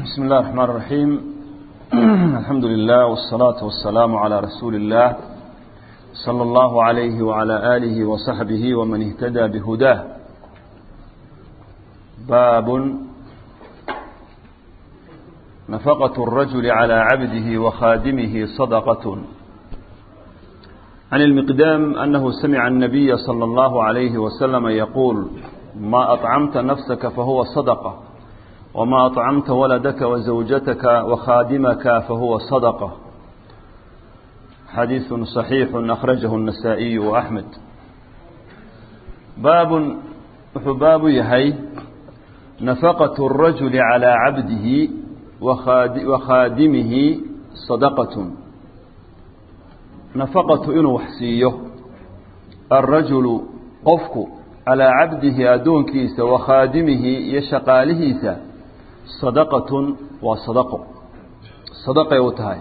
بسم الله الرحمن الرحيم الحمد لله والصلاة والسلام على رسول الله صلى الله عليه وعلى آله وصحبه ومن اهتدى بهداه باب نفقة الرجل على عبده وخادمه صدقة عن المقدام أنه سمع النبي صلى الله عليه وسلم يقول ما أطعمت نفسك فهو صدقة وما أطعمت ولدك وزوجتك وخادمك فهو صدقة حديث صحيح أخرجه النسائي وأحمد باب باب يهي نفقة الرجل على عبده وخادمه صدقة نفقة إنه وحسيه الرجل قفك على عبده أدونكيس وخادمه يشقالهيس صدقة وصدقه صدقة وتهاي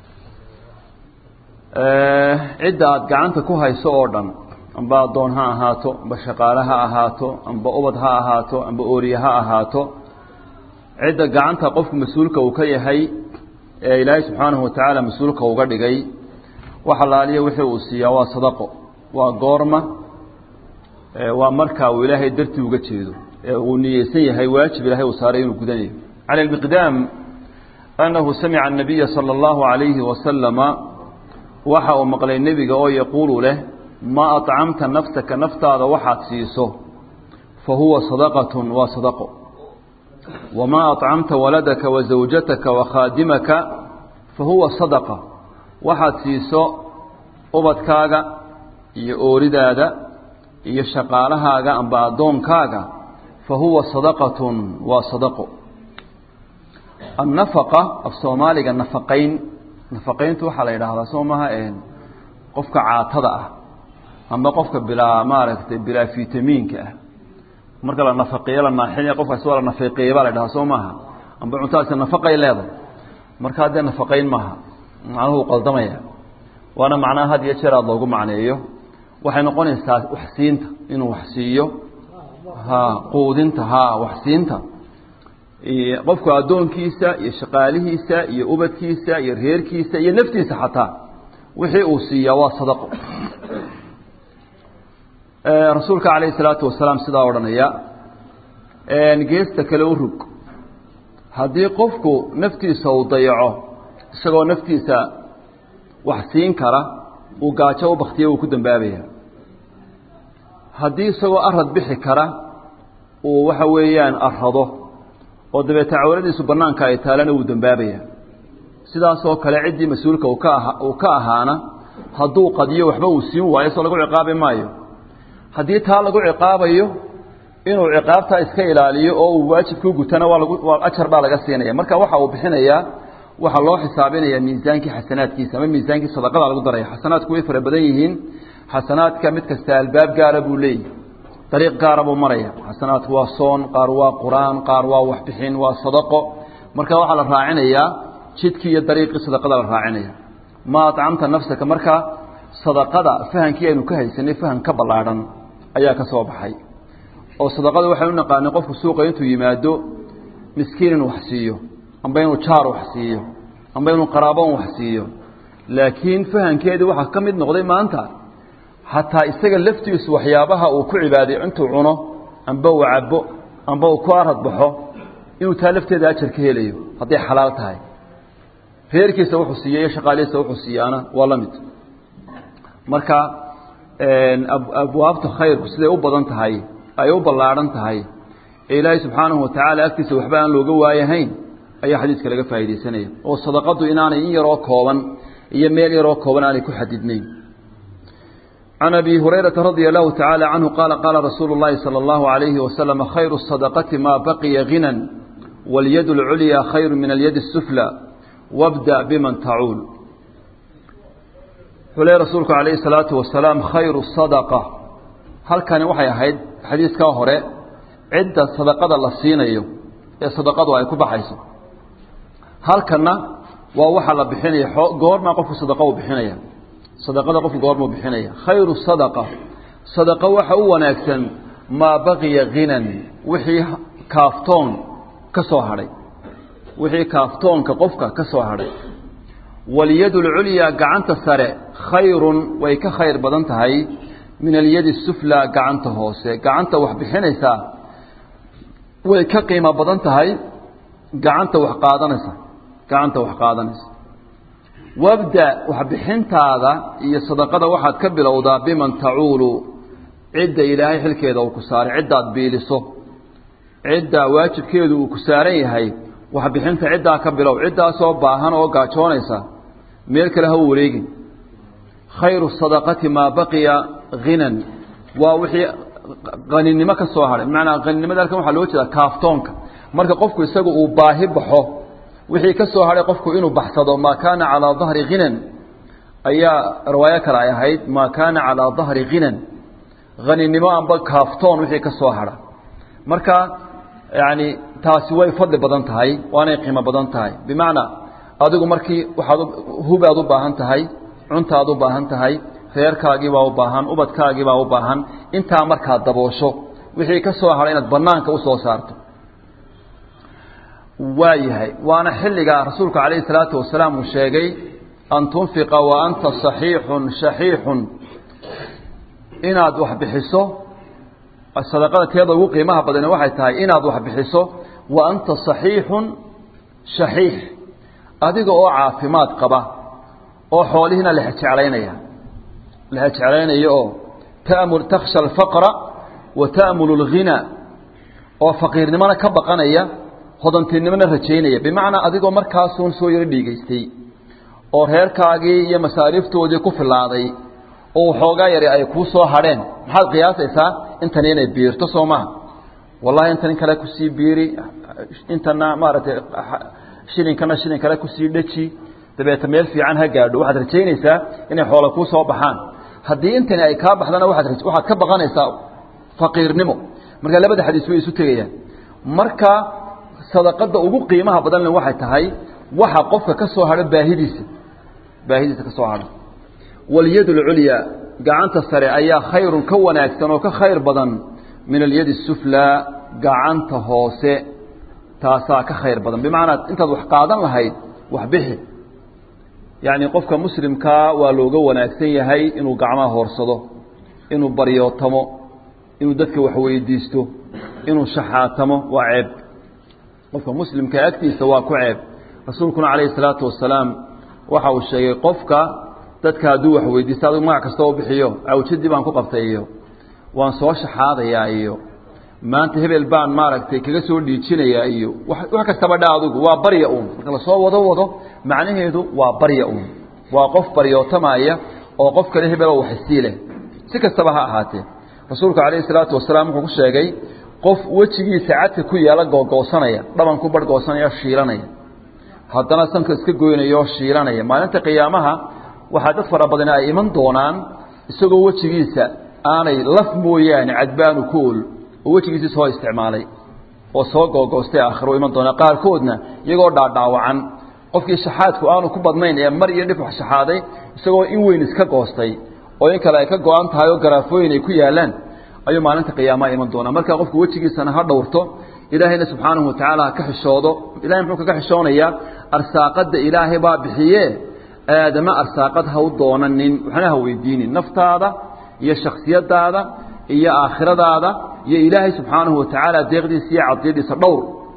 cidda aad gacanta ku hayso oo dhan amba addoon ha ahaato amba shaqaale ha ahaato amba ubad ha ahaato amba ooriye ha ahaato cidda gacanta qofku mas-uulka uu ka yahay ee ilaahay subxaanahu watacaala mas-uulka uga dhigay wax alaaliya wixii uu siiyaa waa sadaqo waa goorma waa markaa uu ilaahay dartii uga jeedo ee uu niyeysan yahay waajib ilahay uu saaray inuu gudanayo cala almiqdaam annahu samica annabiya sala allahu calayhi wasalama waxa uu maqlay nebiga oo yaquulu leh ma acamta nafsaka naftaada waxaad siiso fa huwa sadaqatun waa sadaqo wamaa acamta waladaka wa zawjataka wa khaadimaka fa huwa sadaqa waxaad siiso ubadkaaga iyo ooridaada iyo shaqaalahaaga amba addoonkaaga fa huwa sadaqatun waa sadaqo annafaqa af soomaaliga nafaqayn nafaqayntu waxaa la yidhaahdaa soo maha qofka caatada ah amba qofka bilaa maaragtay bilaa vitamiinka ah marka la nafaqeeyo la naaxinaya qofkaasi waa la nafaqeeye baa la yidhahdaa soo maaha amba cuntadaasi nafaqay leedahay marka haddee nafaqayn maaha macnuhu qaldamaya waana macnaha had iyo jeer aad loogu macneeyo waxay noqonaysaa waxsiinta inuu waxsiiyo ha quudinta ha waxsiinta qofku addoonkiisa iyo shaqaalihiisa iyo ubadkiisa iyo reerkiisa iyo naftiisa xataa wixii uu siiyaa waa sadaqo rasuulka calayhi salaatu wasalaam sidaa odhanaya geesta kale u rug haddii qofku naftiisa uu dayaco isagoo naftiisa wax siin kara uu gaajo u baktiya wuu ku dambaabaya haddii isagoo arad bixi kara uu waxa weeyaan arado oo dabeeta cawladiisu banaanka ay taalana wuu dambaabaya sidaasoo kale ciddii mas-uulka uu ka uu ka ahaana hadduu qadiyo waxba uu siin waayo soo lagu ciqaabi maayo haddii taa lagu ciqaabayo inuu ciqaabtaa iska ilaaliyo oo uu waajibkuu gutana waa lagu waa ajar baa laga siinaya marka waxa uu bixinayaa waxaa loo xisaabinaya miisaankii xasanaadkiisa ama miisaankii sadaqada lagu daraya xasanaadku way fara badan yihiin xasanaadka mid kasta albaab gaara buu leeyahy dariiq gaara buu maraya xasanaadku waa soon qaar waa qur-aan qaar waa waxbixin waa sadaqo marka waxaa la raacinayaa jidkii iyo dariiqii sadaqada la raacinaya ma acamta nafsaka marka sadaqada fahankii aynu ka haysanay fahan ka ballaadhan ayaa ka soo baxay oo sadaqada waxaynu naqaanay qofku suuqa intuu yimaado miskiin inuu wax siiyo amba inuu jaar wax siiyo amba inuu qaraabon wax siiyo laakiin fahankeedii waxaa ka mid noqday maanta xataa isaga laftiisu waxyaabaha uu ku cibaaday intuu cuno amba uu cabo amba uu ku arad baxo inuu taa lafteeda ajar ka helayo hadday xalaal tahay reerkiisa wuxuu siiya iyo shaqaalihiisa wuxuu siiyaana waa la mid marka abwaabta khayrku siday u badan tahay ay u ballaadhan tahay ee ilaahay subxaanahu watacaala agtiisa waxba aan looga waayahayn ayaa xadiiska laga faa'iidaysanaya oo sadaqadu inaanay in yaroo kooban iyo meel yaroo kooban aanay ku xadidnayn عن أبي هريرة رضي الله تعالى عنه قال قال رسول الله صلى الله عليه وسلم خير الصدقة ما بقي غنى واليد العليا خير من اليد السفلى وابدأ بمن تعول حلي رسولك عليه الصلاة والسلام خير الصدقة هل كان وحي أحد حديث كاهرة عدة صدقة الله الصينية الصدقة ويكون بحيث هل كان ووحى الله بحيني قول ما قف صدقة بحيني sadaqada qofku goormuu bixinaya khayru sadaqa sadaqa waxa u wanaagsan maa baqiya ghinan wixii kaaftoon ka soo hadhay wixii kaaftoonka qofka ka soo hadhay walyad اlculyaa gacanta sare khayrun way ka khayr badan tahay min alyadi suflaa gacanta hoose gacanta wax bixinaysaa way ka qiimo badan tahay gacanta wax qaadanaysa gacanta wax qaadanaysa wabda waxbixintaada iyo sadaqada waxaad ka bilowdaa biman tacuulu cidda ilaahay xilkeeda uu ku saaray ciddaad biiliso cidda waajibkeedu uu ku saaran yahay waxbixinta ciddaa ka bilow ciddaasoo baahan oo gaajoonaysa meel kale ha wareegin khayru sadaqati maa baqiya hinan waa wixii qaninimo ka soo hadhay bimacnaa qaninimada halkan waxaa loo jeedaa kaaftoonka marka qofku isagu uu baahi baxo wixii ka soo hadhay qofku inuu baxsado maa kaana calaa dahri hinan ayaa riwaayo kale ay ahayd maa kaana calaa dahri hinan haninimo amba kaaftoon wixii ka soo hadha marka yani taasi way fadli badan tahay waanay qiimo badan tahay bimacnaa adigu markii waxaad hubaad u baahan tahay cuntaad u baahan tahay reerkaagiibaa u baahan ubadkaagiibaa u baahan intaa markaad daboosho wixii ka soo hadhay inaad banaanka usoo saarto waa yahay waana xilligaa rasuulku calayhi salaatu wasalaam uu sheegay an tunfiqa wa anta saxiixun shaxiixun inaad wax bixiso sadaqada teeda ugu qiimaha badani waxay tahay inaad wax bixiso wa anta saxiixun shaxiix adiga oo caafimaad qaba oo xoolihiina lexjeclaynaya lexjeclaynaya oo tamul takhsha alfaqra wa ta'mulu alghina oo faqiirnimona ka baqanaya hodantinimona rajaynaya bimacnaa adigoo markaasuun soo yaro dhiigaystay oo reerkaagii iyo masaariiftoodii ku filaaday oo waxoogaa yari ay kuu soo hadheen maxaad qiyaasaysaa intani inay biirto soo maha wallahi intan in kale kusii biiri intana maaragtay shilinkana shilin kale kusii dheji dabeeta meel fiican ha gaadho waxaad rajaynaysaa inay xoola kuu soo baxaan haddii intani ay kaa baxdana waaad waxaad ka baqanaysaa faqiirnimo marka labada xadiis way isu tegayaan marka sadaqada ugu qiimaha badanle waxay tahay waxa qofka ka soo hadho baahidiisa baahidiisa ka soo hadho walyad اlculyaa gacanta sare ayaa khayrun ka wanaagsan oo ka khayr badan min alyadi الsuflaa gacanta hoose taasaa ka khayr badan bimacnaa intaad wax qaadan lahayd wax bixi yacni qofka muslimkaa waa looga wanaagsan yahay inuu gacmaha hoorsado inuu baryootamo inuu dadka wax weydiisto inuu shaxaatamo waa ceeb qofka muslimka agtiisa waa ku ceeb rasuulkuna calayhi الsalaatu wasalaam waxa uu sheegay qofka dadka hadduu wax weydiista adigu magac kasta u bixiyo awjadii baan ku qabtay iyo waan soo shaxaadayaa iyo maanta hebel baan maaragtay kaga soo dhiijinayaa iyo wax kastaba dha adigu waa barya uun marka lasoo wado wado macnaheedu waa barya uun waa qof baryootamaya oo qof kale hebeloo waxisii leh si kastaba ha ahaatee rasuulku calayhi salaatu wasalaam wuxuu ku sheegay qof wejigiisa cadka ku yaala googoosanaya dhaban ku barhgoosanaya shiilanaya haddana sanka iska goynaya oo shiilanaya maalinta qiyaamaha waxaa dad fara badani ay iman doonaan isagoo wejigiisa aanay laf mooyaane cadbaanu ku ol oo wejigiisii soo isticmaalay oo soo googoostay aakhiro iman doonaa qaarkoodna iyagoo dhaadhaawacan qofkii shaxaadku aanu ku badnayn ee mar iyo dhif wax shaxaaday isagoo in weyn iska goostay oo in kale ay ka go-an tahay oo garaafooyin ay ku yaalaan ayuu maalinta qiyaamaha iman doonaa marka qofku wejigiisana ha dhowrto ilaahayna subxaanahu watacaala ha ka xishoodo ilahay muxuu kaga xishoonayaa arsaaqadda ilaahay baa bixiye aadama arsaaqad ha u doonanin waxna ha weydiinin naftaada iyo shaksiyadaada iyo aakhiradaada iyo ilaahay subxaanahu watacaala deeqdiisa iyo cadiyadiisa dhowr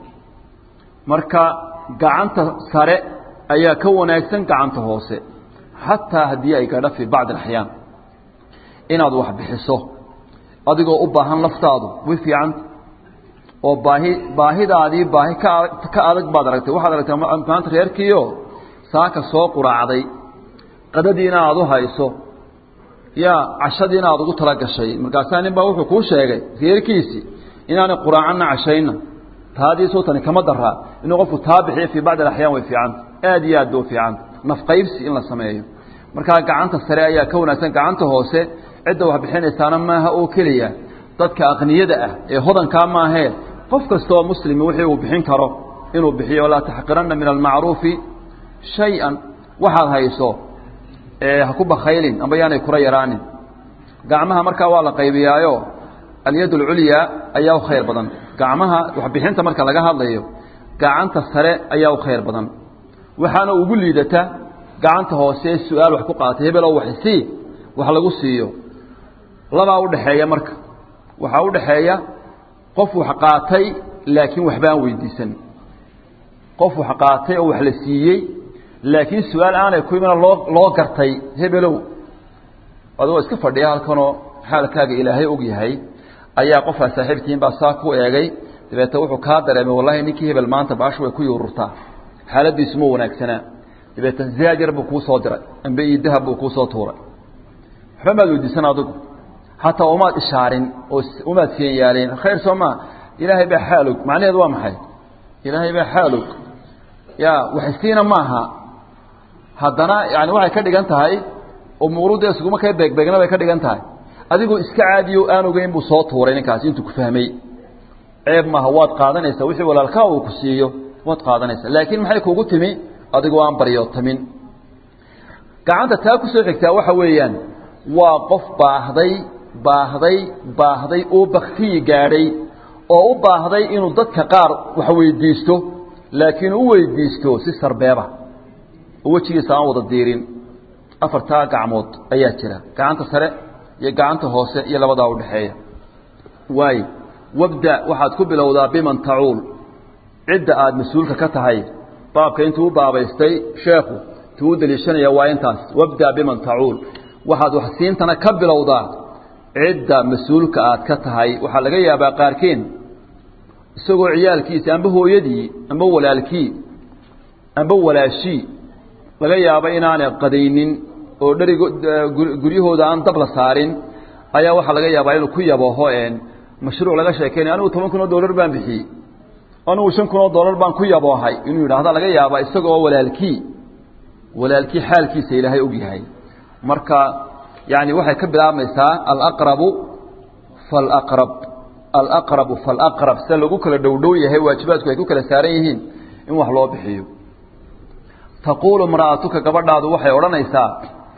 marka gacanta sare ayaa ka wanaagsan gacanta hoose xataa haddii ay gadha fii bacdi axyaan inaad wax bixiso adigoo u baahan laftaadu way fiicanta oo baahi baahidaadii baahi ka ka adag baad aragtay waxaad aragtay maanta reerkiio saaka soo quraacday qadadiina aad u hayso yaa cashadiina aad ugu tala gashay markaasaa nin baa wuxuu kuu sheegay reerkiisii inaanay quraacanna cashayna taadiisoo tani kama daraa inuu qofku taa bixiyo fii bacdi alaxyaan way fiicanta aad iyo aad ba u fiicanta nafqaybsi in la sameeyo markaa gacanta sare ayaa ka wanaagsan gacanta hoose cidda wax bixinaysaana maaha oo keliya dadka aqniyada ah ee hodankaa maahee qof kastaoo muslimi wixii uu bixin karo inuu bixiyo laa taxqiranna min almacruufi shay-an waxaad hayso ha ku bakaylin amba yaanay kura yaraanin gacmaha markaa waa la qaybiyaayo alyad alculyaa ayaa u khayr badan gacmaha waxbixinta marka laga hadlayo gacanta sare ayaa u khayr badan waxaana ugu liidata gacanta hoose su-aal wax ku qaatay hebeloo waxsii wax lagu siiyo labaa udhaxeeya marka waxaa udhaxeeya qof wax qaatay laakiin waxbaan weydiisan qof wax qaatay oo wax la siiyey laakiin su-aal aanay ku imana loo loo gartay hebelow adigoo iska fadhiya halkanoo xaalkaaga ilaahay og yahay ayaa qofkaa saaxiibkiin baa saa ku eegay dabeete wuxuu kaa dareemay wallahi ninkii hebel maanta baashu way ku yuururtaa xaaladiisu ma wanaagsanaa dabeete zaad yar buu kuu soo diray ambe iyo dahab buu kuu soo tuuray waxba maad weydiisan adigu hataa umaad ishaarin oo umaad seen yaaleen khayr soo maa ilaahay baa xaalog macnaheedu waa maxay ilaahay baa xaalog ya waxsiina maaha haddana yani waxay ka dhigan tahay umuurudda isuguma ka beegbeegna bay ka dhigan tahay adigoo iska caadiyo aan ogeyn buu soo tuuray ninkaasi intuu ku fahmay ceeb maaha waad qaadanaysaa wixii walaalkaa uu ku siiyo waad qaadanaysaa laakiin maxay kuugu timi adigoo aan baryootamin gacanta taa ku soo xigtaa waxa weeyaan waa qof baahday baahday baahday oo baktiyi gaadhay oo u baahday inuu dadka qaar wax weydiisto laakiin u weydiisto si sarbeeba oo wejigiisa aan wada diirin afartaa gacmood ayaa jira gacanta sare iyo gacanta hoose iyo labadaa udhaxeeya waayo wabda waxaad ku bilowdaa biman tacuul cidda aada mas-uulka ka tahay baabka intuu u baabaystay sheekhu intuu u daliishanaya waa intaas wabda biman tacuul waxaad waxsiintana ka bilowdaa cidda mas-uulka aad ka tahay waxaa laga yaabaa qaarkeen isagoo ciyaalkiisi amba hooyadii amba walaalkii amba walaashii laga yaabo inaanay qadaynin oo dherigo guryahooda aan dab la saarin ayaa waxaa laga yaabaa inuu ku yabaho mashruuc laga sheekeynay anigu toban kun oo dollar baan bixiyey anigu shan kun oo dollar baan ku yaboohay inuu yidhaahda laga yaaba isagoo walaalkii walaalkii xaalkiisa ilaahay og yahay marka yani waxay ka bilaabmaysaa alaqrabu falaqrab alaqrabu falaqrab sida lagu kala dhowdhow yahay waajibaadku ay ku kala saaran yihiin in wax loo bixiyo taquulu imra'atuka gabadhaadu waxay odhanaysaa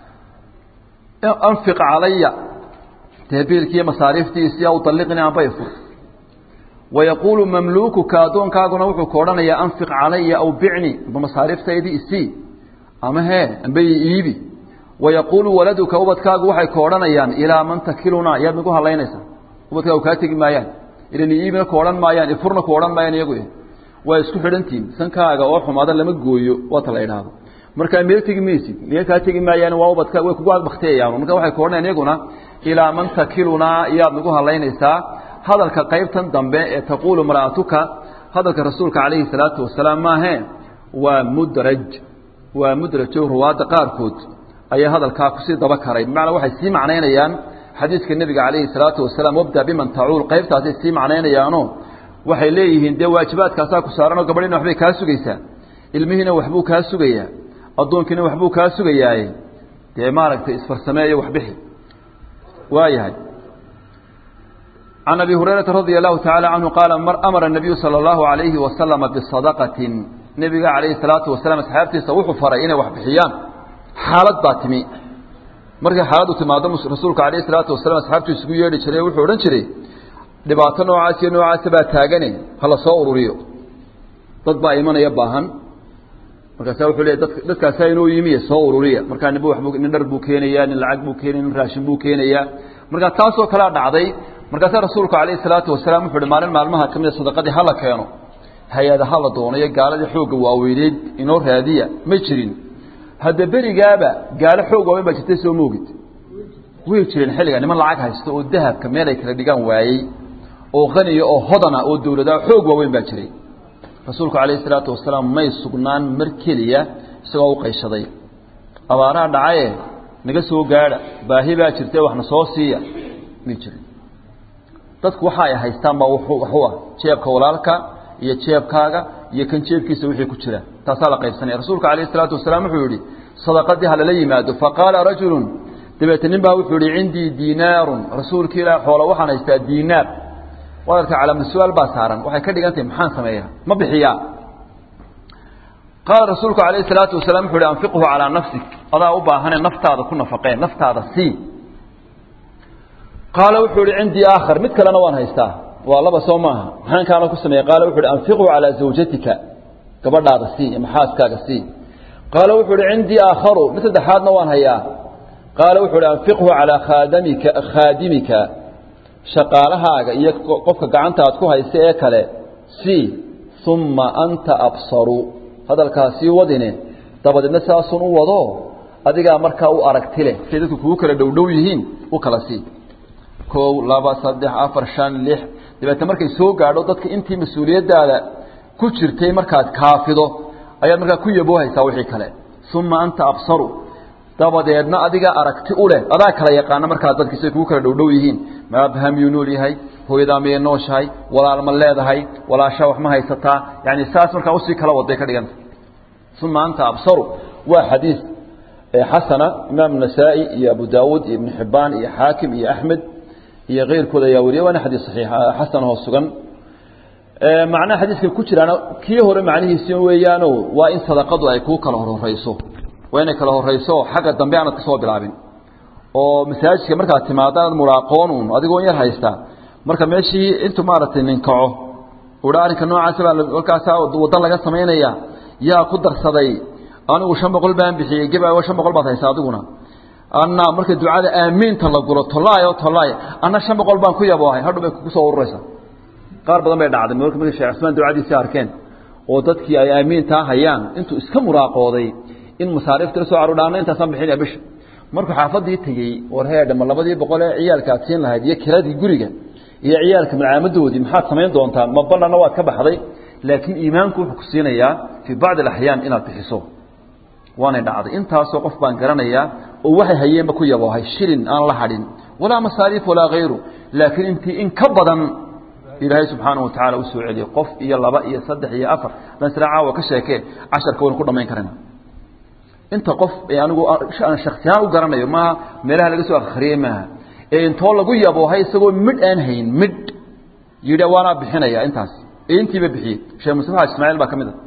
anfiq calaya teebiilkiiyo masaariiftiisii aw dalliqnii amba ifur wayaquulu mamluukuka addoonkaaguna wuxuu ka odhanayaa anfiq calaya aw bicni amba masaariiftaydii isii ama hee amba i iibi wayaquulu waladuka ubadkaagu waxay ka odhanayaan ilaa man takilunaa yaad nagu halaynaysaa ubadkaagu kaa tegi maayaan ilan iibina ku odhan maayaan ifurna ku odhan maayaan iyagu waa isku xidhantihin sankaaga oo xumaada lama gooyo waata la idhaahdo markaa meel tegi maysid meel kaa tegi maayaan waa ubadka way kugu baktiyayaan marka waxay ka odhanayaan iyaguna ilaa man takilunaa iyaad nagu halaynaysaa hadalka qaybtan dambe ee taquulu mara'atuka hadalka rasuulka calayhi salaatu wasalaam maahee waa mudraj waa mudrajo ruwaadda qaarkood ayaa hadalkaa kusii daba karay bimacnaa waxay sii macnaynayaan xadiiska nebiga calayhi salaatu wasalaam wabda biman tacuul qaybtaasay sii macnaynayaano waxay leeyihiin dee waajibaadkaasaa ku saaranoo gabadhiina waxbay kaa sugaysaa ilmihiina waxbuu kaa sugayaa addoonkiina waxbuu kaa sugayaaye dee maaragtay isfarsameeyo waxbixi waa yahay can abi hurayrata radia allahu tacaala canhu qaala amara الnabiyu salى اllahu alayhi wasalama bisadaqatin nebiga calayhi salaatu wasalaam asxaabtiisa wuxuu faray inay wax bixiyaan xaalad baa timi markay xaaladdu timaado rasuulka calayhi salaatu wasalaam asxaabtu isugu yeedhi jiray wuxuu odhan jiray dhibaato noocaas iyo noocaasa baa taagane hala soo ururiyo dad baa imanaya baahan markaasa wuxuu leeyahy dad dadkaasaa inoo yimiye soo ururiya markaa ninba waxbuu nin dhar buu keenayaa nin lacag buu keenaya nin raashin buu keenayaa markaa taasoo kalea dhacday markaasaa rasuulku calayhi salaatu wasalaam wuxu uhi maalin maalmaha ka mida sadaqadii hala keeno hay-ada hala doonayo gaaladii xoogga waaweyneyd inoo raadiya ma jirin hadda berigaaba gaalo xoog waaweyn baa jirtay soo moogid way jireen xilliga niman lacag haysto oo dahabka meel ay kala dhigaan waayey oo qaniya oo hodana oo dawladaha xoog waaweyn baa jiray rasuulku calayhi salaatu wasalaam may sugnaan mar keliya isagoo u qayshaday abaaraha dhacaye naga soo gaadha baahi baa jirtee waxna soo siiya may jirin dadku waxa ay haystaan baa waxu ah jeebka walaalka iyo jeebkaaga iyo kan jeebkiisa wixii ku jira taasaa la qaybsanaya rasuulka calayhi salaatu wasalaam wuxuu yidhi sadaqadii ha lala yimaado faqaala rajulun dabeete nin baa wuxuu yihi cindii diinaarun rasuulki ilaah xoola waxaan haystaa diinaar wadarka calaamad su-aal baa saaran waxay ka dhigan tahay maxaan sameeyaa ma bixiyaa qaala rasuulku calayhi salaatu wasalaam wuxu uhi anfiqhu calaa nafsik adaa u baahane naftaada ku nafaqee naftaada sii qaala wuxuu ihi cindii aakhar mid kalena waan haystaa waa laba soo maaha maxaan kaana ku sameeyey qaala wuxu uhi anfiqhu calaa zawjatika gabadhaada sii ama xaaskaaga sii qaala wuxuu uhi cindii aakharu mid saddexaadna waan hayaa qaala wuxuu uhi anfiqhu calaa khaadamika khaadimika shaqaalahaaga iyo qofka gacanta aad ku haysa ee kale sii uma anta absaru hadalkaa sii wadine dabadeedna saasun u wado adigaa markaa u aragti leh siay dadku kugu kala dhowdhow yihiin u kala sii kow laba saddex afar shan lix dabeetna markay soo gaadho dadka intii mas-uuliyaddaada ku jirtay markaad kaafido ayaad markaa ku yaboohaysaa wixii kale uma anta absaru dabadeedna adiga aragti u leh adaa kala yaqaana markaa dadki say kugu kala dhowdhow yihiin maabha miyuu nool yahay hooyadaa miyay nooshahay walaal ma leedahay walaashaa wax ma haysataa yani saas markaa usii kala waday ka dhiganta uma anta absaru waa xadiis xasana imaam nasaa-i iyo abu daawuud iyo ibnu xibaan iyo xaakim iyo axmed iyo keyrkood ayaa wariya waana xadiis saxiix xasan oo sugan macnaha xadiiska ku jiraana kii hore macnihiisi weeyaano waa in sadaqadu ay kuu kala horhoreyso waa inay kala horeyso xagga dambe aanad ka soo bilaabin oo masaajidka markaad timaado aad muraaqoonun adigoo yar haysta marka meeshii intuu maaragtay ninkaco uha arrinka noocaasa baa halkaasa waddo laga samaynaya yaa ku darsaday anigu shan boqol baan bixiyey geba shan boqol baad haysa adiguna anna marka ducada aamiinta la gulo tollaayo tollaay anna shan boqol baan ku yaboohay hadhu bay kugu soo ururaysaa qaar badan bay dhacday marka markay sheekh cusmaan ducadiisii arkeen oo dadkii ay aamiintaa hayaan intuu iska muraaqooday in masaariifta la soo caruudhaana intaasaan bixinaya bisha markuu xaafadii tegey war heedha ma labadii boqol ee ciyaalka aad siin lahayd iyo kiradii guriga iyo ciyaalka malcaamadoodii maxaad samayn doontaa ma ballanna waad ka baxday laakiin iimaanku wuxuu ku siinayaa fii bacdi alaxyaan inaad bixiso waanay dhacday intaasoo qof baan garanayaa oo waxay hayeenba ku yaboohay shilin aan la hadhin walaa masaariif walaa hayru laakiin intii in ka badan ilaahay subxaanahu watacaala u soo celiyey qof iyo laba iyo saddex iyo afar haddaan isla caawa ka sheekee casharka waynu ku dhamayn karayna inta qof ee anigu aan shaksiyahaan u garanayo maaha meelaha laga soo akhriyey maaha ee intoo lagu yaboohay isagoo midh aan hayn midh yidhi waanaa bixinaya intaas ee intiiba bixiyey sheekh mustafa xaji ismaaciil baa ka mid a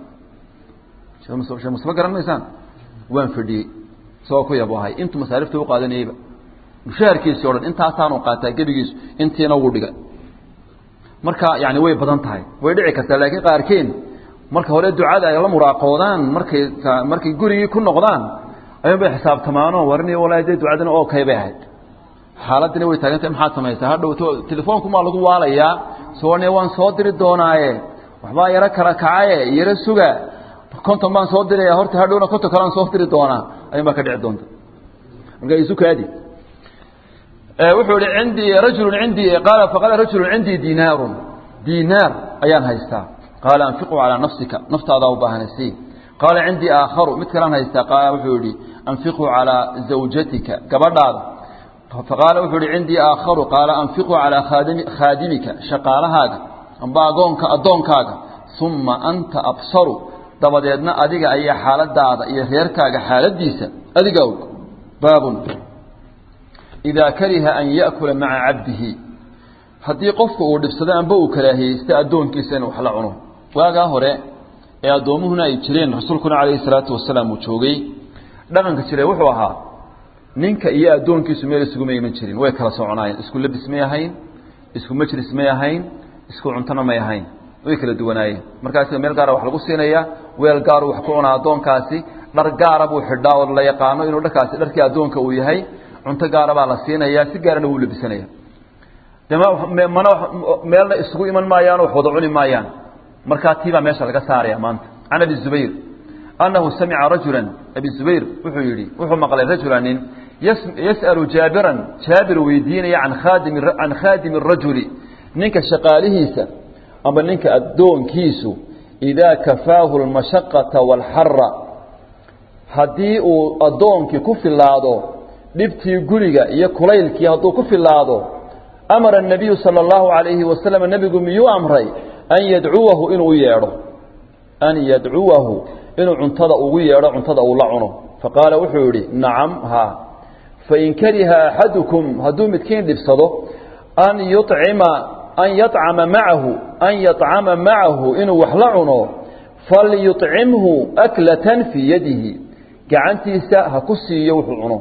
sheekh mustafa garan maysaan waan fadhiyey isagoo ku yaboohay intuu masaarifta u qaadanayeyba mushaharkiisii o dhan intaasaanu qaataa gebigiisu intiina wuu dhiga marka yani way badan tahay way dhici kartaa laakiin qaarkeen marka hore ducada ay la muraaqoodaan markay markay gurigii ku noqdaan ayuun bay xisaabtamaano warni walahi dee ducadina okay bay ahayd xaaladina way taagantahay maxaad samaysaa hadhow telefoonku maa lagu waalayaa soone waan soo diri doonaaye waxbaa yaro kala kacaye yaro suga konton baan soo diraya horta hadhowna konton kalean soo diri doonaa ayuun baa ka dhici doonta marka isu kaadi wuxuu ihi cindii rajulu cindii qaala faqaala rajulu cindii dinaarun dinaar ayaan haystaa qaala anfiqu calaa nafsika naftaadaa u baahanaysi qaala cindii aakharu mid kalaan haystaa qaala wuxuu yihi anfiqu calaa zawjatika gabadhaada faqaala wuxuu yihi cindii aakharu qaala anfiqu calaa khaadimi khaadimika shaqaalahaaga amba agoonka addoonkaaga uma anta absaru dabadeedna adiga ayaa xaaladaada iyo reerkaaga xaaladiisa adiga og baabun idaa kariha an ya'kula maca cabdihi haddii qofka uu dhibsado amba uu karaahiyeysta addoonkiisa inuu wax la cuno waagaa hore ee addoomuhuna ay jireen rasuulkuna calayhi salaatu wasalaam uu joogay dhaqanka jiray wuxuu ahaa ninka iyo addoonkiisu meel isuguma iman jirin way kala soconaayeen isku labis may ahayn isku majlis may ahayn isku cuntona may ahayn way kala duwanaayeen markaas meel gaara wax lagu siinaya weel gaaru wax ku cunaa addoonkaasi dhar gaara buu xidhaa oo la yaqaano inuu dharkaasi dharkii addoonka uu yahay cunto gaara baa la siinaya si gaarana wuu labisanaya mana meelna isugu iman maayaan wax wada cuni maayaan markaa tiibaa meesha laga saaraya maanta can abi zubayr annahu samica rajula abi zubayr wuxuu yidhi wuxuu maqlay rajula nin yas'alu jaabiran jaabir weydiinaya an khaadimi can khaadimi rajuli ninka shaqaalihiisa amba ninka addoonkiisu idaa kafaahu lmashaqata waalxara haddii uu addoonkii ku filaado dhibtii guriga iyo kulaylkii hadduu ku filaado amara الnabiyu salى اllahu عalayhi wasalam nebigu miyuu amray an yadcuwahu inuu yeedho an yadcuwahu inuu cuntada ugu yeedho cuntada uu la cuno faqaala wuxuu yidhi nacam haa fain kariha axadukum hadduu midkiin dhibsado an yucima an yacama macahu an yacama macahu inuu wax la cuno falyucimhu aklatan fii yadihi gacantiisa ha ku siiyo wuxuu cuno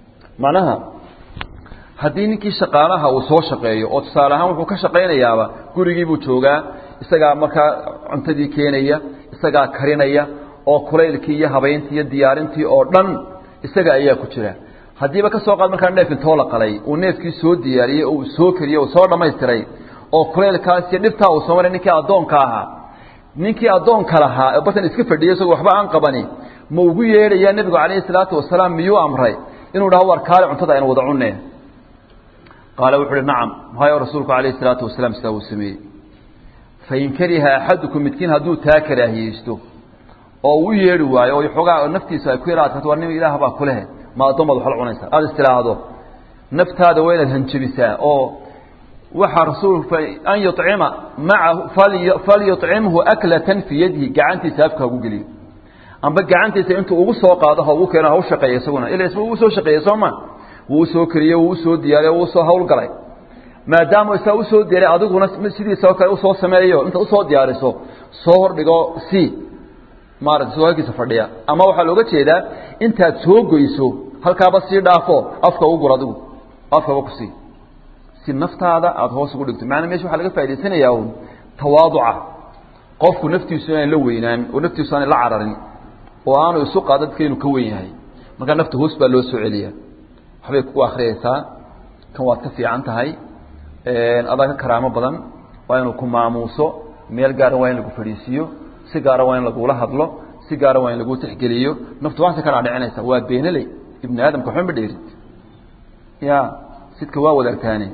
macnaha haddii ninkii shaqaalaha uu soo shaqeeyo oo tusaale ahaan wuxuu ka shaqaynayaaba gurigii buu joogaa isagaa markaa cuntadii keenaya isagaa karinaya oo kulaylkii iyo habayntii iyo diyaarintii oo dhan isaga ayaa ku jira haddiiba ka soo qaad markaa neef intoo la qalay uu neefkii soo diyaariyey oo uu soo keriyey uu soo dhammaystiray oo kulaylkaas iyo dhibtaa uu soo maray ninkii addoonka ahaa ninkii addoonka lahaa ee batan iska fadhiyay isagoo waxba aan qabani ma ugu yeedhayaa nebigu calayhi salaatu wasalaam miyuu amray inuu dhaho war kaale cuntada aynu wada cunnee qaala wuxu uhi nacam hayo rasuulku calayhi salaatu wasalaam sidaa uu sameeyey fain kariha axadukum midkiin hadduu taa karaahiyeysto oo u yeedhi waayo oo xoogaa naftiisa ay ku yara adkato war nin ilaah baa kulehe ma addoon baad waxla cunaysaa aada istiraahdo naftaada waa inaad hanjabisaa oo waxaa rasuulku an yucima maahu falyucimhu aklatan fii yadihi gacantiisa afka hagu geliyo amba gacantiisa intuu ugu soo qaado ha ugu keeno ha u shaqeeya isaguna ila isba uu soo shaqeeyey soo ma wuu usoo keriyey wuu usoo diyaariye wuu usoo hawlgalay maadaama isaa usoo diyaariy adiguna sidiisa oo kale usoo sameeyo intaad usoo diyaariso soo hordhigo c maarata isagoo halkiisa fadhiya ama waxaa looga jeedaa intaad soo goyso halkaaba sii dhaafo afka ugu gur adigu afkaba ku sii si naftaada aada hoos ugu dhigto maana mesha waxaa laga faa'idaysanayaa un tawaaduca qofku naftiisu inaan la weynaan oo naftiisu aanay la cararin oo aanu isu qaada dadka inuu ka wen yahay markaa nafta hoos baa loo soo celiyaa waxbay ku akriyaysaa kan waad ka fiican tahay adaa ka karaamo badan waa inuu ku maamuuso meel gaara waa in lagu fadhiisiiyo si gaara waa in lagula hadlo si gaara waa in lagu tixgeliyo naftu waasa ka dhaadhicinaysa waa beenaley ibni aadamka waxba ma dheerid ya sidka waa wadaagtaane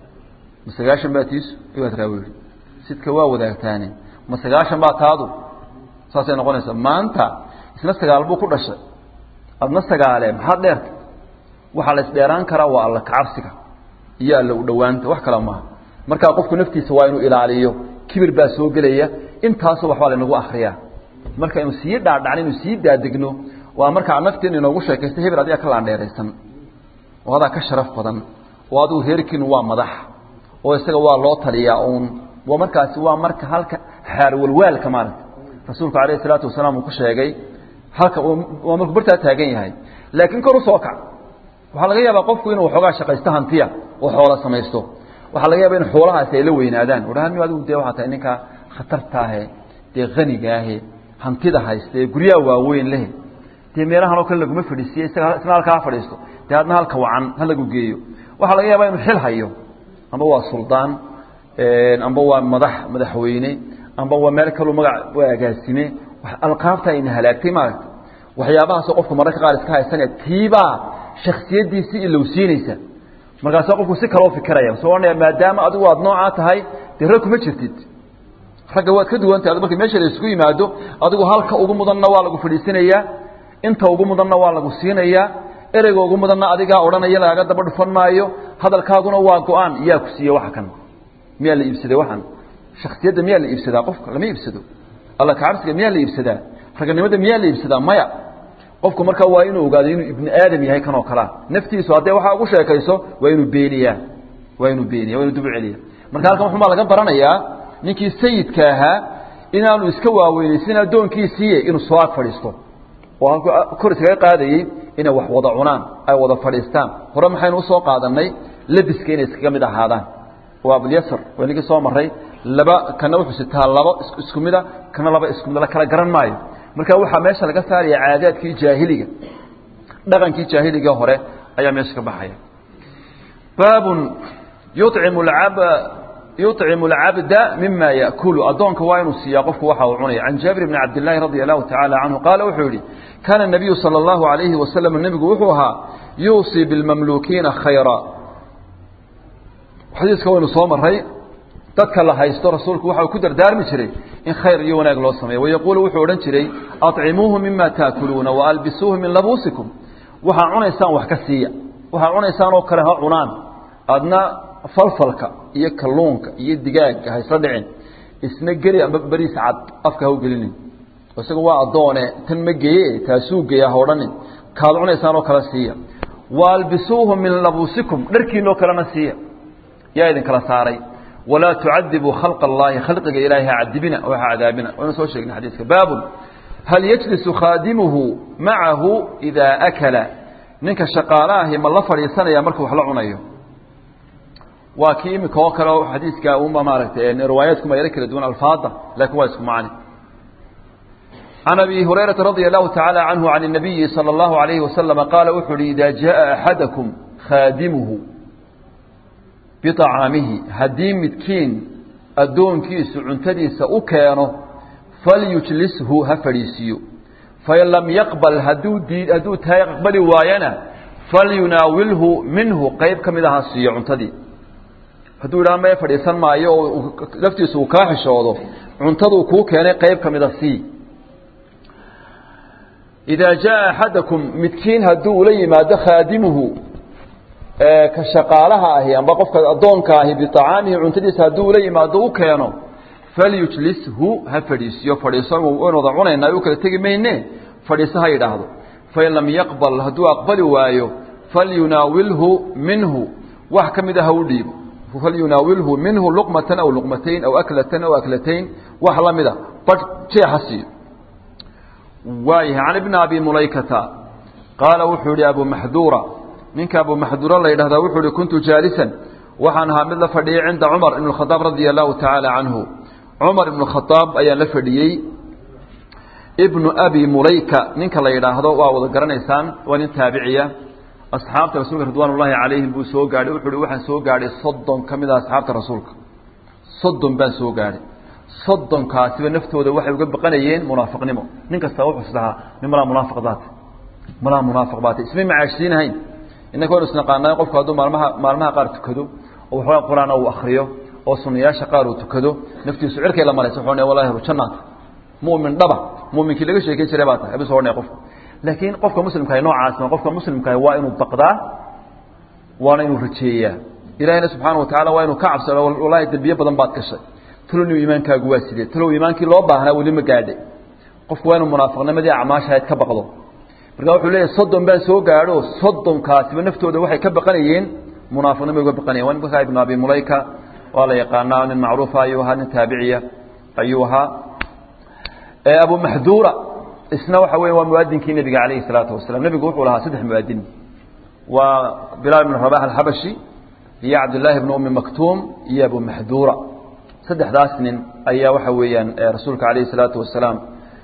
ma sagaashan baa tiisu ibaad raa yihi sidka waa wadaagtaane ma sagaashan baa taadu saasay noqonaysaa maanta isna sagaal buu ku dhashay adna sagaale maxaad dheerta waxaa la isdheeraan karaa waa alla kacabsiga iyo alla u dhowaanta wax kale maaha markaa qofku naftiisa waa inuu ilaaliyo kibir baa soo gelaya intaasoo waxbaa laynagu akriyaa marka inu sii dhaadhacno inu sii daadegno waa markaa nafteena inoogu sheekaysta hebel adiga ka laandheeraysan oo adaa ka sharaf badan oo adigu reerkiinu waa madax oo isaga waa loo taliyaa uun waa markaasi waa marka halka xaarwalwaalka maaragta rasuulku calayhi isalaatu wasalaam uu ku sheegay halka waa markuu bartaa taagan yahay laakiin kor u soo kac waxaa laga yaabaa qofku inuu waxoogaa shaqaysto hantiya oo xoola samaysto waxaa laga yaaba in xoolahaasi ay la weynaadaan odhahan mi adigu dee waxaa tahay ninkaa khatartaahe dee hanigaahe hantida haysta ee guryaha waaweyn leh dee meelahan oo kale laguma fadhiisiye isaga isna halkaa ha fadhiisto dee adna halka wacan ha lagu geeyo waxaa laga yaabaa inuu xil hayo amba waa suldaan amba waa madax madaxweyne amba waa meel kaluu magac waa agaasime alqaabta ayna halaagtay maaragta waxyaabahaasoo qofku mararka qaar iska haysanaya tiibaa shaksiyadiisii ilowsiinaysa markaasa qofku si kaloo fikiraya soo ohanaya maadaama adigu aad noocaa tahay dee rag kuma jirtid ragga waad ka duwantahay marka meesha la isugu yimaado adigu halka ugu mudanna waa lagu fadhiisinayaa inta ugu mudanna waa lagu siinayaa ereyga ugu mudanna adigaa odhanaya lagaga daba dhufan maayo hadalkaaguna waa go-aan yaa ku siiye waxa kan miyaa la iibsaday waxan shaksiyadda miyaa la iibsadaa qofka lama iibsado alla kacabsiga miyaa la iibsadaa raganimada miyaa la iibsadaa maya qofku markaa waa inuu ogaado inuu ibni aadam yahay kan oo kalea naftiisu hadday waxaa ugu sheekayso waa inuu beeniyaa waa inuu beeniya waa inuu dub celiya marka halkan wuxumaa laga baranayaa ninkii sayidka ahaa inaanu iska waaweynaysin addoonkiisiiye inuu soo ag fadhiisto oo halku kor iskaga qaadayey inay wax wada cunaan ay wada fadhiistaan hore maxaynu usoo qaadanay labiska inay iskaga mid ahaadaan waa abulyasr waa ninkii soo maray laba kana wuxuu sitaa laba isku mida kana laba isku mid la kala garan maayo marka waxaa meesha laga saaraya caadaadkii jaahiliga dhaqankii jaahiliga hore ayaa meesha ka baxaya baabun yucimu ab yuطcimu اlcabda mima yaأkulu addoonka waa inuu siiyaa qofku waxa uu cunaya can jaabir bni cabd الlahi radi allahu taعala canhu qaala wuxuu yihi kaana الnabiyu salى اllahu عalayhi wasalam nebigu wuxuu ahaa yuusii biاlmamluukiina khayra xadiiska waynu soo maray dadka la haysto rasuulku waxa uu ku dardaarmi jiray in khayr iyo wanaag loo sameeyo wayaquulu wuxuu odhan jiray aطcimuuhu mima taakuluuna waalbisuuhu min labuusikum waxaa cunaysaan wax ka siiya waxaa cunaysaan oo kale ha cunaan adna falfalka iyo kalluunka iyo digaaga ha isla dhicin isna geli amba beriis cad afka ha u gelinin isaga waa addoone tan ma geeye taasuu geeya ha odhanin kaad cunaysaan oo kale siiya waalbisuuhu min labuusikum dharkiinoo kalena siiya yaa idin kala saaray walaa tucadibuu khalqa allaahi khalqiga ilaahi ha cadibina oo ha cadaabina waynu soo sheegnay xadiiska baabun hal yajlisu khaadimuhu macahu idaa akala ninka shaqaalaahi ma la fadhiisanaya markuu wax la cunayo waa kii imika oo kale xadiiska uma maaragtay riwaayaadkuma yaro kala duwan alfaada laakiin waa isku macni can abi hurayrata radia allahu tacaala canhu can الnabiyi salى اllahu alayhi wasalama qaala wuxuu uhi ida jaءa axadakum khaadimuhu biطacaamihi haddii midkiin addoonkiisu cuntadiisa u keeno falyujlishu ha fadhiisiiyo fain lam yaqbal hadduu dii hadduu tahay aqbali waayana falyunaawilhu minhu qayb ka mid a ha siiyo cuntadii hadduu idhaha mee fadhiisan maayo oo laftiisu uu kaa xishoodo cuntaduu kuu keenay qayb ka mida sii idaa jaa axadakum midkiin hadduu ula yimaado khaadimuhu ka shaqaalaha ahi amba qofka addoonka ahi biطacaamihi cuntadiisa hadduu ula yimaado u keeno falyujlishu ha fadhiisiyo fadhiiso waynu wada cunaynaa u kala tegi mayne fadhiiso ha yidhaahdo fain lam yaqbal hadduu aqbali waayo falyunaawilhu minhu wax ka mida ha u dhiibo falyunaawilhu minhu luqmatan aw luqmatayn aw aklatan aw aklatayn wax la mida badh jeexa siiyo waayahay can ibni abi mulaykata qaala wuxuu yihi abu maxduura ninka abu maxduura la yidhahdaa wuxuu ihi kuntu jaalisan waxaan ahaa mid la fadhiyey cinda cumar ibn khadaab radia allahu tacaala canhu cumar ibnu khadaab ayaan la fadhiyey ibnu abi mulayka ninka la yidhaahdo waa wada garanaysaan waa nin taabiciya asxaabta rasuulka ridwaan ullaahi calayhim buu soo gaadhay wuxuu uhi waxaan soo gaadhay soddon ka mid a asxaabta rasuulka soddon baan soo gaadhay soddonkaasiba naftooda waxay uga baqanayeen munaafiqnimo nin kasta wuxuu isdhahaa nin malaa munaafiq baate malaa munaafiq baate ismay macaashsiinahayn innaka waynu isnaqaanaa qofku hadduu maalmaha maalmaha qaar tukado oo waxoogaa qur-aan uu akriyo oo sunayaasha qaar uu tukado naftiisu cirkay la maraysa wuxuu wallahi jannaat mu'min dhaba mu'minkii laga sheekeyn jiray baa tahay abisoo odhanaya qofku laakiin qofka muslimkaah noocaas qofka muslimkaah waa inuu baqdaa waana inuu rajeeyaa ilahina subxaana wa tacala waa inuu ka cabsado wallahi dembiye badan baad gashay talow iimaankaagu waa sidee talow iimaankii loo baahnaa weli ma gaadhay qofku waa inuu munaafiqnimadii acmaashahayd ka baqdo marka wuxuu leeyahy soddon baan soo gaadho soddonkaasiba naftooda waxay ka baqanayeen munaafiqnimay uga baqanayen waa ninka ibnu abi mulayka waa la yaqaanaa nin macruufa ayuu ahaa nin taabiciya ayuu ahaa abu maxduura isna waxa weya waa muadinkii nebiga calayhi salaatu wasalam nebigu wuxuu lahaa saddex muadin waa bilaal ibn rabax alxabashi iyo cabdillaahi ibnu umi maktuum iyo abu maxduura saddexdaas nin ayaa waxa weeyaan rasuulka calayhi salaatu wasalaam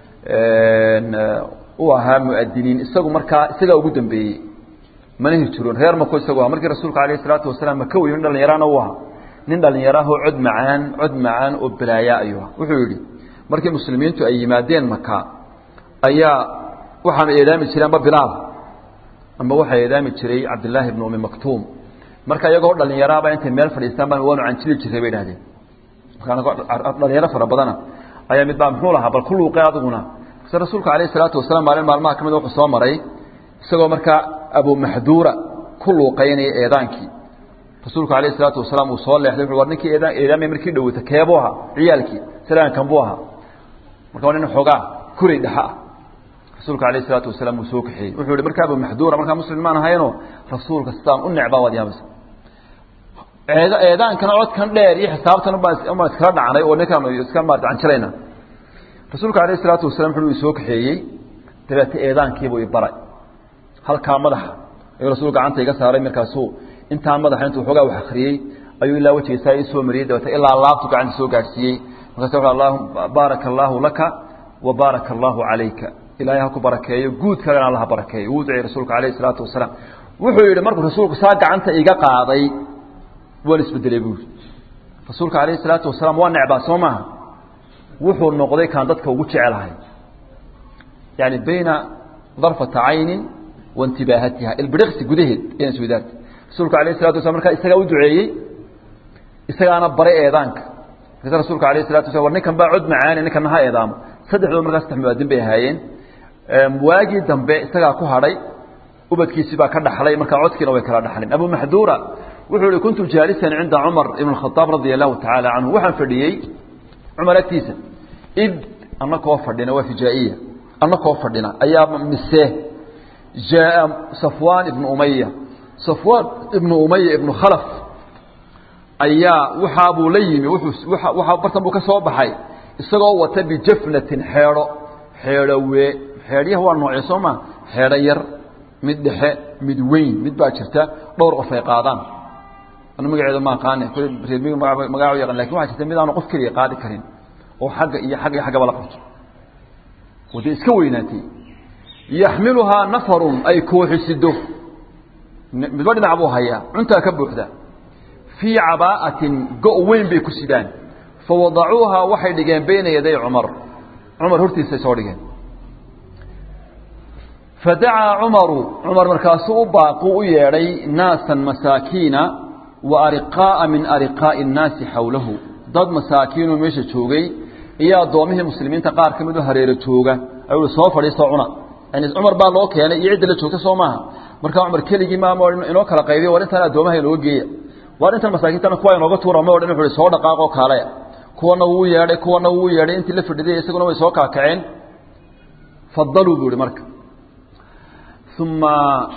u ahaa muadiniin isagu markaa isagaa ugu dambeeyey mana hijiroon reer mako isagu aha markii rasuulka alayhi salaatu wasalaam maka wey nin dhalinyarana u ahaa nin dhalinyarahoo cod macaan cod macaan oo balaaya ayuu aha wuxuu yidhi markii muslimiintu ay yimaadeen maka ayaa waxaana eedaami jiray amba bilaal amba waxaa eedaami jiray cabdillaahi ibnu umi maktuum marka iyagoo dhalinyaraaba intay meel fadhiistaan baan waanu canjili jiray bay idhahdeen dhalinyaro fara badana ayaa mid baa muxuu lahaa bal ku luuqe adiguna se rasuulka alayh salaatu wasalaam maalin maalmaha ka mid wuxuu soo maray isagoo markaa abu maxduura ku luuqaynaya eedaankii rasuulku alayh salaatu wasalaam uu soo leexday wuxu war ninkii eedaan eedaamay markii dhowata keebuu ahaa ciyaalkii salaankan buu ahaa marka waa nin xoogaa kuray dhexa ah rasuulka alayh salaatu wasalaam uu soo kaxeeyey wuxuu yihi markaa abu maxduura markaa muslim maan ahayno rasuulka sidaan u necbaa waad yaabaysa eed eedaankana codkan dheer iyo xisaabtan ubaan iskala dhacnay oo ninkaanu iska maarata canjilayna rasuulka alayh isalaatu wasalam wuxuu i soo kaxeeyey dabeete eedaankiibuu i baray halkaa madaxa ayuu rasuul gacanta iga saaray markaasuu intaa madaxa intuu xoogaa wax akriyey ayuu ilaa wejigiisaa ii soo mariyey dabeete ilaa laabtu gacanta soo gaadhsiiyey markaas wuxu allahu baaraka allaahu laka wa baaraka allaahu calayka ilaahay ha ku barakeeyo guudkaagana alla ha barakeeyo wuu duceyey rasuulka alayh isalaatu wasalaam wuxuu yidhi markuu rasuulku saa gacanta iga qaaday waan isbedelay buuri rasuulka alayh isalaatu wasalaam waa necbaa soo maaha wuxuu noqday kaan dadka ugu jecelahay yani bayna darfata caynin wa intibaahatiha ilbiriqsi gudaheed ayaan iswadaartay rasuulka alayh isalatu waslam markaa isagaa u duceeyey isagaana baray eedaanka markaasa rasuulka alayh isalatu waslam war ninkan baa cod macaane ninkana ha eedaamo saddexdood markaa saddex muwaadin bay ahaayeen waagii dambe isagaa ku hadhay ubadkiisii baa ka dhaxlay markaa codkiina way kala dhaxleen abu maxduura wuxuu ihi kuntu jaalisan cinda cumar ibn khadaab radia allahu tacaala canhu waxaan fadhiyey cumar agtiisa id anakoo fadhina waa fijaa'iya anakoo fadhina ayaa mise jaaa safwaan ibnu umaya safwaan ibnu umaya ibnu khalaf ayaa waxaabuu la yimi wuxuu waxaa bartan buu ka soo baxay isagoo wata bijafnatin xeedho xeedho wee xeedhyaha waa noocee soo maa xeedho yar mid dhexe mid weyn mid baa jirta dhowr qof ay qaadaan anu magaceedu ma aqaane reermiga magaca u yaqaan lakin waxaa jirta mid aanu qof keliya qaadi karin oo xagga iyo xagga iyo xaggaba la qabto oo dee iska weynaatay yaxmiluhaa nafarun ay kooxisido midba dhinac buu hayaa cuntaa ka buuxda fii cabaa'atin go' weyn bay ku sidaan fawadacuuhaa waxay dhigeen bayna yaday cumar cumar hortiisay soo dhigeen fadacaa cumaru cumar markaasuu u baaqu u yeedhay naasan masaakiina wa ariqaa'a min ariqaa'i innaasi xawlahu dad masaakiinoo meesha joogay iyo addoomihii muslimiinta qaar ka mid u hareero jooga ayuu soo fadhiistoo cuna yani cumar baa loo keenay iyo cidda la joogta soo maaha markaa cumar keligii maama inoo kala qaybiya war intaan addoomaha inooga geeya war intan masaakiintana kuwa inooga tuura ma odhan wuxu soo dhaqaaqoo kaale kuwana wuu yeedhay kuwana wuu yeedhay intii la fadhiday isaguna way soo kaakaceen fadaluu buu ihi marka uma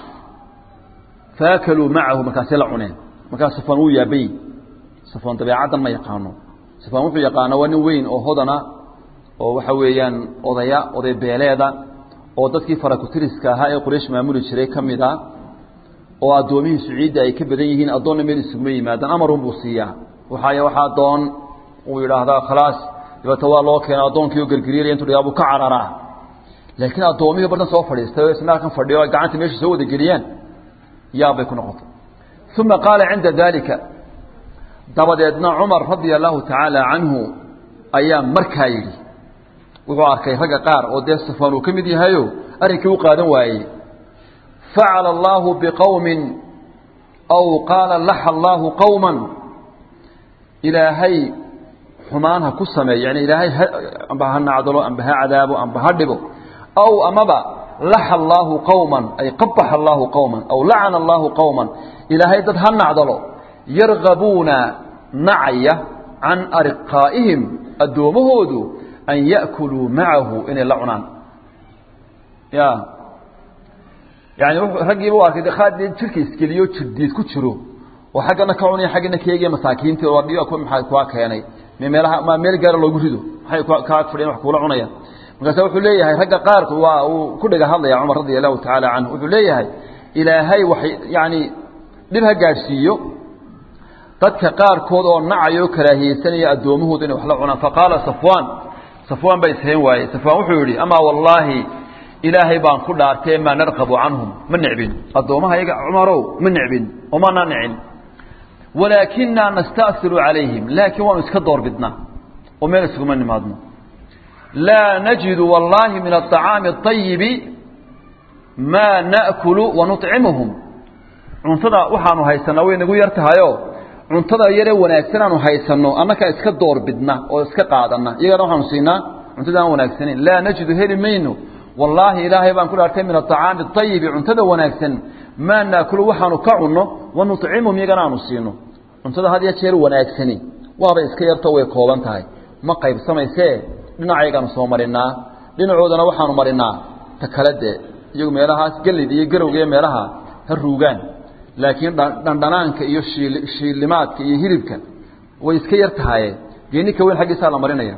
faakaluu macahu markaasay la cuneen markaas safaan wuu yaabay safaan dabeecaddan ma yaqaano safaan wuxuu yaqaana waa nin weyn oo hodana oo waxa weeyaan odaya oday beeleeda oo dadkii farakutiriska ahaa ee quraysh maamuli jiray ka mid a oo addoomihii suciidda ay ka badan yihiin addoonna meel isuguma yimaadaan amarun buu siiyaa waxaay waxaa addoon uu yidhaahdaa khalaas dabeeta waa loo keena addoonkii oo gergeriiraya intu dhayaa buu ka cararaa laakiin addoomihii bartan soo fadhiistay oo isna kan fadhiyo ay gacanta meesha soo wada geliyaan yaabbay ku noqotay uma qaala cinda daalika dabadeedna cumar radia allahu tacaala canhu ayaa markaa yidhi wuxuu arkay ragga qaar oo dee safaan uu ka mid yahayo arrinkii u qaadan waayey facala allaahu biqowmin aw qaala laxa allaahu qowman ilaahay xumaan ha ku sameeyo yani ilaahay amba ha nacdalo amba ha cadaabo amba ha dhibo aw amaba laxa allaahu qowman ay qabaxa allaahu qowman aw lacana allaahu qowman ilaahay dad ha nacdalo yargabuuna nacaya can ariqaa'ihim addoommahoodu an ya'kuluu macahu inay la cunaan ya yani raggiiba u arkay qaadee jirka iskeliyo jirdiid ku jiro oo xaggana ka cunaya xaggana ka eegaya masaakiinta oo dhiyo maxaa kuwa keenay meelaha ma meel gaara loogu rido maxay ka ag fadhiyaan wax kuula cunaya markaasa wuxuu leeyahay ragga qaarku waa uu ku dhega hadlaya cumar radia allahu tacaala canhu wuxuu leeyahay ilaahay wax yani dhib ha gaadhsiiyo dadka qaarkood oo nacayo o karaahiyeysanaya addoommahooda inay wax la cunaan faqaala safwaan safwaan baa ishayn waaye safwaan wuxuu yidhi amaa wallaahi ilaahay baan ku dhaartee maa narqabu canhum ma necbin addoomaha iyaga cumarow ma necbin omanaa nicin walaakinaa nasta'siru calayhim laakiin waanu iska doorbidnaa oo meel isuguma nimaadno laa najidu wallaahi min aطacaami الطayibi maa na'kulu wanuطcimuhum cuntada waxaanu haysanaa way nagu yar tahayo cuntada yaree wanaagsan aanu haysanno annakaa iska doorbidna oo iska qaadana iyagana waxaanu siinaa cuntada aan wanaagsanayn laa najidu heli mayno wallaahi ilaahay baan ku dhaartay min aطacaami الطayibi cuntada wanaagsan maa naakulu waxaanu ka cunno wanuطcimuhum iyagana aanu siino cuntada had iyo jeer wanaagsani waaba iska yarto way kooban tahay ma qaybsamaysee dhinacaygaanu soo marinaa dhinacoodana waxaanu marinaa ta kale dee iyagu meelahaas gelid iyo garowga iyo meelaha ha ruugaan laakiin dhandhanaanka iyo shiil shiillimaadka iyo hilibka way iska yar tahaye geenika weyn xaggiisaa la marinaya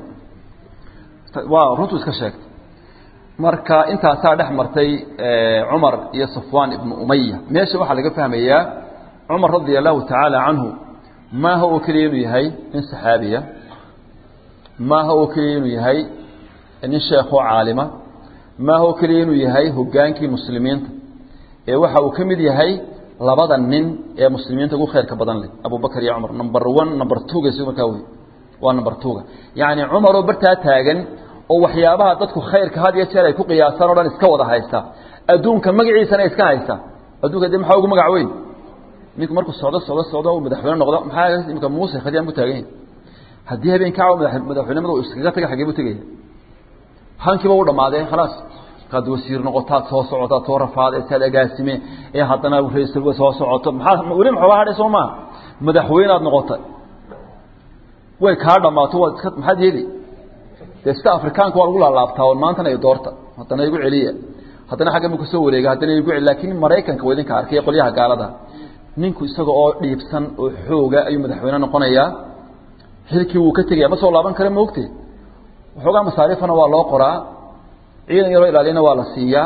waa runtu iska sheegtay marka intaasaa dhex martay cumar iyo safwaan ibnu umaya meesha waxaa laga fahmayaa cumar radia allahu tacaala canhu maaha oo keliya inuu yahay nin saxaabiya maaha oo keliya inuu yahay nin sheekoo caalima maaha oo keliya inuu yahay hogaankii muslimiinta ee waxa uu ka mid yahay labada nin ee muslimiinta ugu khayrka badan leh abubakar iyo cumar number one number twoga si markaa wey waa number twoga yacni cumaroo bartaa taagan oo waxyaabaha dadku khayrka had iyo jeer ay ku qiyaasaan o dhan iska wada haysta adduunka magaciisana iska haysta adduunka de maxaa ugu magac weyn ninku markuu socdo socdo socdo uu madaxweyne noqdo maxaa imika muuse khadiyaan ku taagan yahay haddii habeen kacwa madaxweynimada uu iskaga taga xagee buu tegaya hankiiba u dhamaadee khalaas markaad wasiir noqotaad soo socotaad soo rafaadaysaad agaasime ee haddana ra-isul soo socoto maxaa weli maxooga hadhay soo maa madaxweyneaad noqotay way kaa dhammaato waad iska maxaad yeeli dee sida afrikaanka waa lagu laalaabtaa on maantana i doorta haddana igu celiya haddana xagga mu kasoo wareega haddana igu celi laakiin maraykanka waa idinka arkay qolyaha gaalada ninku isaga oo dhiibsan oo xooga ayuu madaxweyne noqonayaa xilkii wuu ka tegaya ma soo laaban kara maogte waxoogaa masaariifana waa loo qoraa ciidan yaroo ilaaliyana waa la siiyaa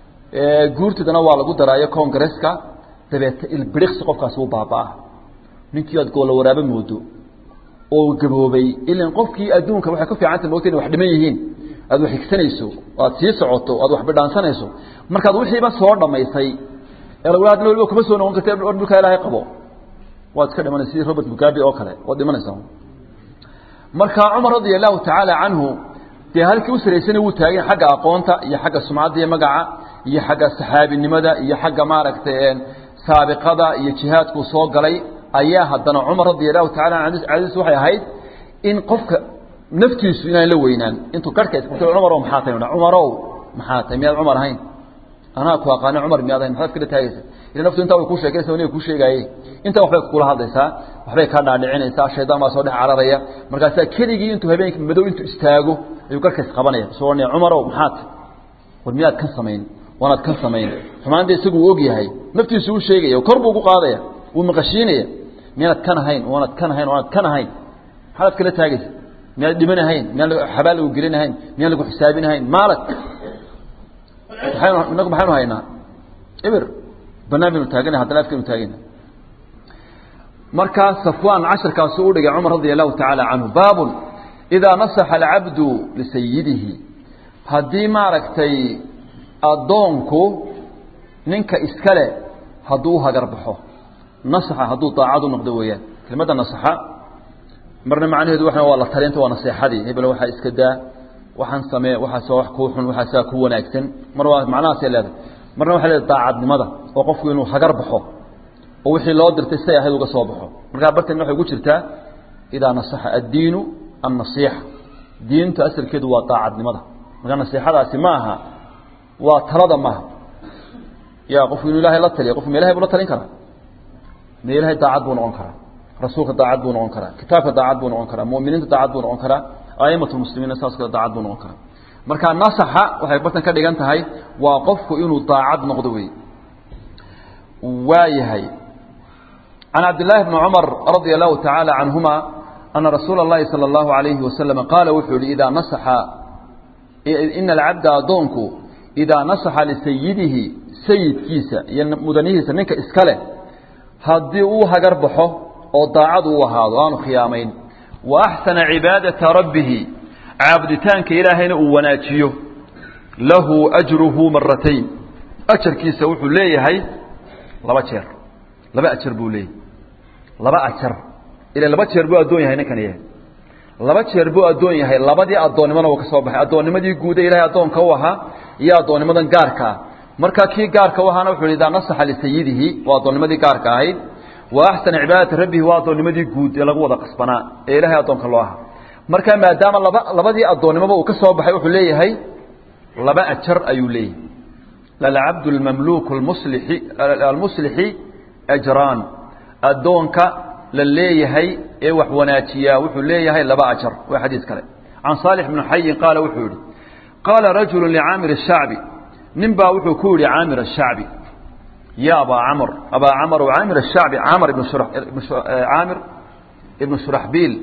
guurtidana waa lagu daraayo congresska dabeete ilbiriqsi qofkaasi u baaba-a ninkii aad goolla waraabo moodo oo gaboobay ilan qofkii adduunka waxay ku fiicanta moogta inay wax dhiman yihiin aad wax higsanayso aad sii socoto aad wax bidhaansanayso markaad wixiiba soo dhammaysay ee lagu hadna waliba kuma soo noqon karta war dhulkaa ilaahay qabo waad iska dhimanaysa sidii robert mugabe oo kale waad dhimanaysaa marka cumar radia allahu tacaala canhu dee halkii u saraysana wuu taagay xagga aqoonta iyo xagga sumcadda iyo magaca iyo xagga saxaabinimada iyo xagga maaragtay saabiqada iyo jihaadkuu soo galay ayaa haddana cumar radia allahu tacala an cadiis waxay ahayd in qofka naftiisu inaan la weynaan intuu garhka isqabtay cumarow maxaa tahay cumarow maxaa tahay miyaad cumar ahayn anaa ku aqaana cumar miyaad ahayn maxaad iskala taagaysa ila naftu intaa way kuu sheekaysa waniga kuu sheegaaye intaa waxbay kula hadlaysaa waxbay kaa dhaadhicinaysaa shaydaan baa soo dhex cararaya markaasaa keligii intuu habeenka madow intuu istaago ayuu garhka isqabanaya soo odhanaya cumarow maxaa tahay war miyaad kan samayn waanaad kan samayn xumaanta isagu uu og yahay naftiisu u sheegaya kor buu ugu qaadaya wuu maqashiinaya miyaanad kan ahayn waanad kan ahayn waanad kan ahayn maxaad kala taagaysa miyaad dhiman ahayn miyaan xabaal lagu gelin ahayn miyaan lagu xisaabin ahayn maalad maxaynu inagu maxaynu haynaa ibir banaan baynu taagana haddana afkaynu taagana markaa safwaan casharkaasu u dhigay cumar radia allahu tacaala canhu baabun idaa nasaxa alcabdu lisayidihi haddii maaragtay addoonku ninka iskale hadduu hagar baxo nasaxa hadduu daacad u noqdo weeyaan kelmadda nasaxa marna macnaheedu waa waa la talinta waa naseexadii hebel waxaa iska daa waxaan samee waxaasoo wax kuu xun waxaasaa ku wanaagsan mar waa macnahaasay leedahay marna waxay leedahay daacadnimada oo qofku inuu hagar baxo oo wixii loo dirtay say ahayd uga soo baxo markaa barteedna waxay ugu jirtaa idaa nasaxa addiinu annasiixa diinta asalkeedu waa daacadnimada markaa nasiixadaasi ma aha waa talada maaha ya qofku inuu ilaahay la taliya qofku ma ilahay buu la talin karaa ma ilahay daacad buu noqon karaa rasuulka daacad buu noqon karaa kitaabka daacad buu noqon karaa mu'miniinta daacad buu noqon karaa aimatu muslimiinna saas kale daacad buu noqon karaa marka nasaxa waxay bartan ka dhigan tahay waa qofku inuu daacad noqdo wey waa yahay can cabdillaahi bni cumar radia allahu tacaala canhuma ana rasuula اllahi salى اllahu alayhi wasalam qaala wuxuu yihi idaa nasaxa ina alcabda addoonku idaa nasaxa lisayidihi sayidkiisa iyo mudanihiisa ninka iska leh haddii uu hagar baxo oo daacad uu ahaado aanu khiyaamayn wa axsana cibaadata rabbihi caabuditaanka ilaahayna uu wanaajiyo lahu ajruhu maratayn ajarkiisa wuxuu leeyahay laba jeer laba ajar buu leeyahay laba ajar ila laba jeer buu addoon yahay ninkan yahay laba jeer buu addoon yahay labadii addoonnimona uu ka soo baxay addoonnimadii guuda ilahay addoonka u ahaa iyo addoonnimadan gaarka ah marka kii gaarka u ahaana wuxu idaa nasaxa lisayidihi waa addoonnimadii gaarka ahayd wa axsana cibaadata rabbihi waa addoonnimadii guud ee lagu wada qasbanaa ee ilahay addoonka loo ahaa marka maadaama laba labadii addoonnimoba uu ka soo baxay wuxuu leeyahay laba ajar ayuu leeyahay lalcabdu lmamluuku lmuslixi almuslixi ajraan addoonka la leeyahay ee wax wanaajiyaa wuxuu leeyahay laba ajar waa xadiis kale can saalix bni xayin qaala wuxuu yihi qaala rajulu licaamir الshacbi nin baa wuxuu ku yihi caamir الshacbi ya abaa camr abaa camr caamir الshacbi camr ibn caamir ibn shuraxbiil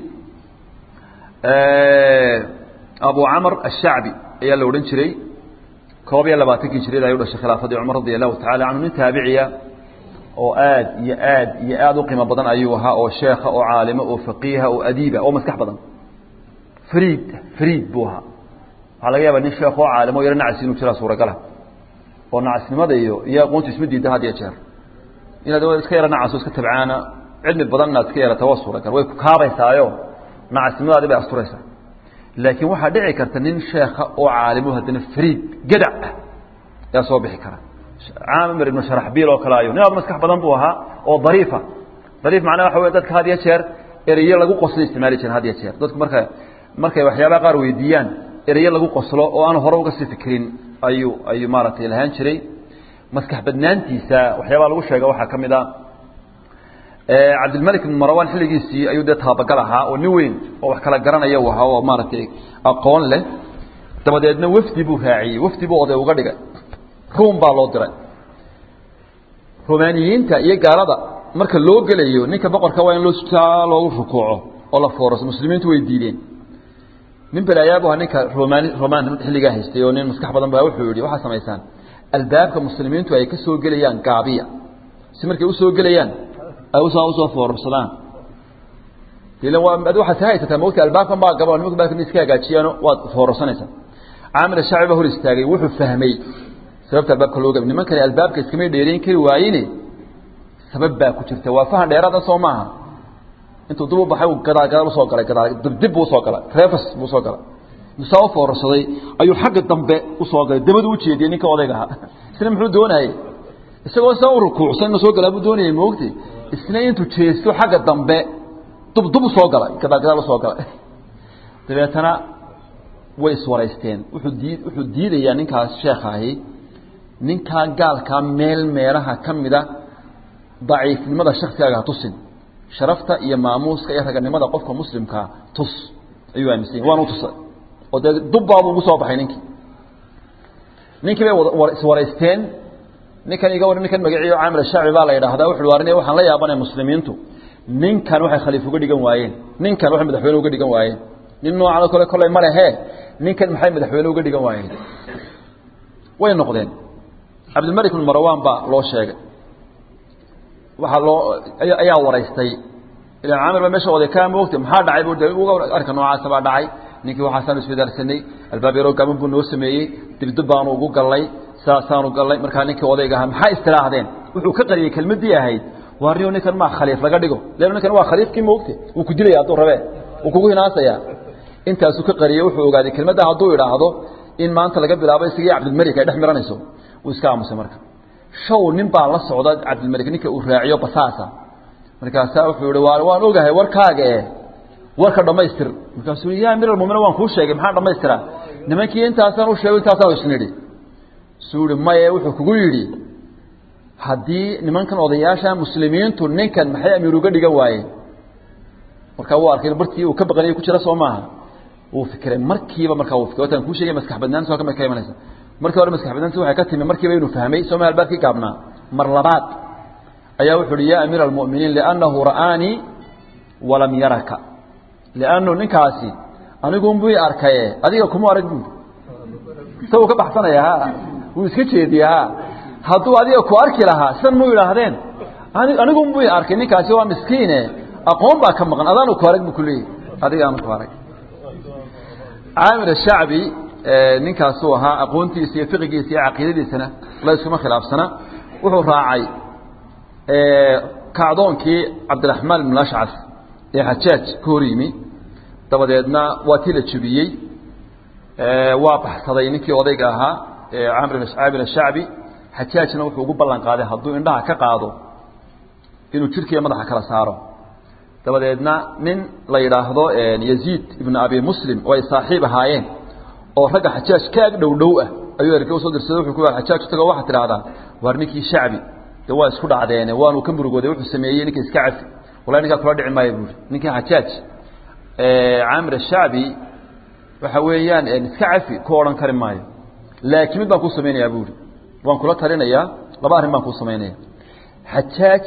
abu camr الshacbi ayaa la odhan jiray koob iyo labaatankii jireed ay u dhashay khilaafadii cumar radi allahu tacala canhu nin taabiciya oo aad iyo aad iyo aad u qiimo badan ayuu ahaa oo sheekha oo caalimo oo faqiiha oo adiiba oo maskax badan friid friid buu ahaa waxaa laga yaaba nin sheekh oo caalimo o yaro nacasi inuu jiraa suuragala oo nacasnimada iyo iyo aqoontu isma diida had iyo jeer inaad iska yaro nacaso iska tabcaana cilmi badan inaad iska yarata waa suuragal way ku kaabaysaayo nacasnimadaadi bay asturaysaa laakiin waxaa dhici karta nin sheekha oo caalimo haddana friid gadac ah ayaa soo bixi kara caamir ibnu sharaxbiil oo kale ayo nin aad maskax badan buu ahaa oo dariifa dariif macnaha waxa wey dadka had iyo jeer ereyo lagu qoslo isticmaali jiren had iyo jeer dadku marka markay waxyaabaha qaar weydiiyaan ereyo lagu qoslo oo aan hore uga sii fikirin ayuu ayuu maaragtay lahaan jiray maskax badnaantiisa waxyaabaa lagu sheega waxaa ka mid a cabdilmalik ibn marwan xilligiisii ayuu dee taabagal ahaa oo nin weyn oo wax kala garanaya u ahaa oo maaragtay aqoon leh dabadeedna wafdi buu raaciyey wafdi buu oday uga dhigay ruum baa loo diray romaaniyiinta iyo gaalada marka loo gelayo ninka boqorka waa in loo saa loogu rukuuco oo la foorso muslimiintu way diideen nin balaayaab aha ninka romaan romaan xilligaa haystay oo nin maskax badan baa wuxuu yihi waxaa samaysaan albaabka muslimiintu ay ka soo gelayaan gaabiya si markay usoo gelayaan ay usaa usoo foorarsadaan ila waa ad waxaad ka haysataa mogta albaabkan baa gaba nimanka baalkan iska hagaajiyaano waad foorarsanaysaa caamir shacbi baa hor istaagay wuxuu fahmay sababta albaabka loo gabay nimankani albaabka iskamay dheerayn kari waayine sabab baa ku jirta waa fahan dheeraada soo maaha intuu dib u baxay gadaal gadaal usoo galay gadaal dib buu usoo galay reefas buu usoo galay saa u foorarsaday ayuu xagga dambe usoo galay dabadu u jeediyey ninka odayga ahaa isna muxuu doonayey isagoo saa u rukuucsan inuu soo galaa buu doonayay moogti isna intuu jeesto xagga dambe dub dub usoo galay gadaal gadaal usoo galay dabeetana way iswaraysteen wuxuu dii wuxuu diidayaa ninkaas sheekha ahi ninkaa gaalkaa meel meelaha ka mida daciifnimada shaksigaaga ha tusin sharafta iyo maamuuska iyo raganimada qofka muslimkaa tus ayuu aaminsanya waanu tusay oo dee dubbaabuu ugu soo baxay ninkii ninkii bay wada iswaraysteen ninkan iga war ninkan magaciyo caamil shacbi baa la yidhaahdaa wuxu warine waxaan la yaabanaya muslimiintu ninkan waxay khaliif uga dhigan waayeen ninkan waxay madaxweyne uga dhigan waayeen nin noocan oo kale kolley ma lehe ninkan maxay madaxweyne uga dhigan waayeen way noqdeen cabdilmalik bn marwan baa loo sheegay waxaa loo ayaa waraystay ilan caamir baa meesha oday kaa moogtay maxaa dhacay bu de uga arka noocaasa baa dhacay ninkii waxaasaanu iswadaarsanay albaab yaroo gaaban buu noo sameeyey dibdib baanu ugu gallay saasaanu gallay markaa ninkii odayga ahaa maxaa istiraahdeen wuxuu ka qariyey kelmaddii ahayd waarniyo ninkan maa khaliif laga dhigo leanna ninkan waa khaliifkii moogte wuu ku dilaya hadduu rabee wuu kugu hinaasayaa intaasuu ka qariyey wuxuu ogaaday kelmadda hadduu idhaahdo in maanta laga bilaabo isagii cabdilmalik ay dhex miranayso wuu iska aamusay marka show nin baa la socda cabdilmalik ninka uu raaciyo basaasa markaasaa wuxuu yihi waa waan ogahay warkaaga e warka dhammaystir markaasuu ya amir almuminiin waan kuu sheegay maxaa dhammaystira nimankii intaasaan u sheego intaasaan isnidhi suu yihi maye wuxuu kugu yidhi haddii nimankan odayaasha muslimiintu ninkan maxay amiir uga dhigan waayeen markaa wuu arkay bartii uu ka baqanaya ku jira soo maaha wuu fikiray markiiba markaa wuu fikiray wataan kuu sheegay maskax badnaantis waa ka imanaysa markii hore maskax badnaantis waxay ka timi markiiba inuu fahmay soo ma albaabkii gaabnaa mar labaad ayaa wuxu uhi ya amiir almu'miniin liannahu ra'aanii walam yaraka liannu ninkaasi anigunbuu i arkaye adiga kuma arag buui isaguu ka baxsanaya ha wuu iska jeediye ha hadduu adiga ku arki lahaa sidan mu idhaahdeen anigunbuu i arkay ninkaasi waa miskiine aqoon baa ka maqan adaanu ku arag bu kuleeyahy adiga aanu ku arag caamir ashacbi ninkaasuu ahaa aqoontiisa iyo fiqigiisa iyo caqiidadiisana la iskuma khilaafsana wuxuu raacay kacdoonkii cabdiraxmaan ibn ashcas ee xajaaj ka hor yimi dabadeedna waa tii la jebiyey waa baxsaday ninkii odayga ahaa caamir ashacbi xajaajna wuxuu ugu ballan qaaday hadduu indhaha ka qaado inuu jidhkiiyo madaxa kala saaro dabadeedna nin la yidhaahdo yaziid ibnu abi muslim oo ay saaxiib ahaayeen oo ragga xajaaj ka ag dhow dhow ah ayuu erge usoo dirsaday wuxuu ku xajaaj tago waxaad tidhaahdaa waar ninkii shacbi de waa isku dhacdeene waanu ka murugooday wuxuu sameeyey ninka iska cafi wallahi ninkaa kula dhici maayo buuri ninkii xajaaj caamir ashacbi waxa weeyaan iska cafi ku odhan kari maayo laakiin mid baan kuu samaynayaa buuri waan kula talinayaa laba arrin baan kuu samaynaya xajaaj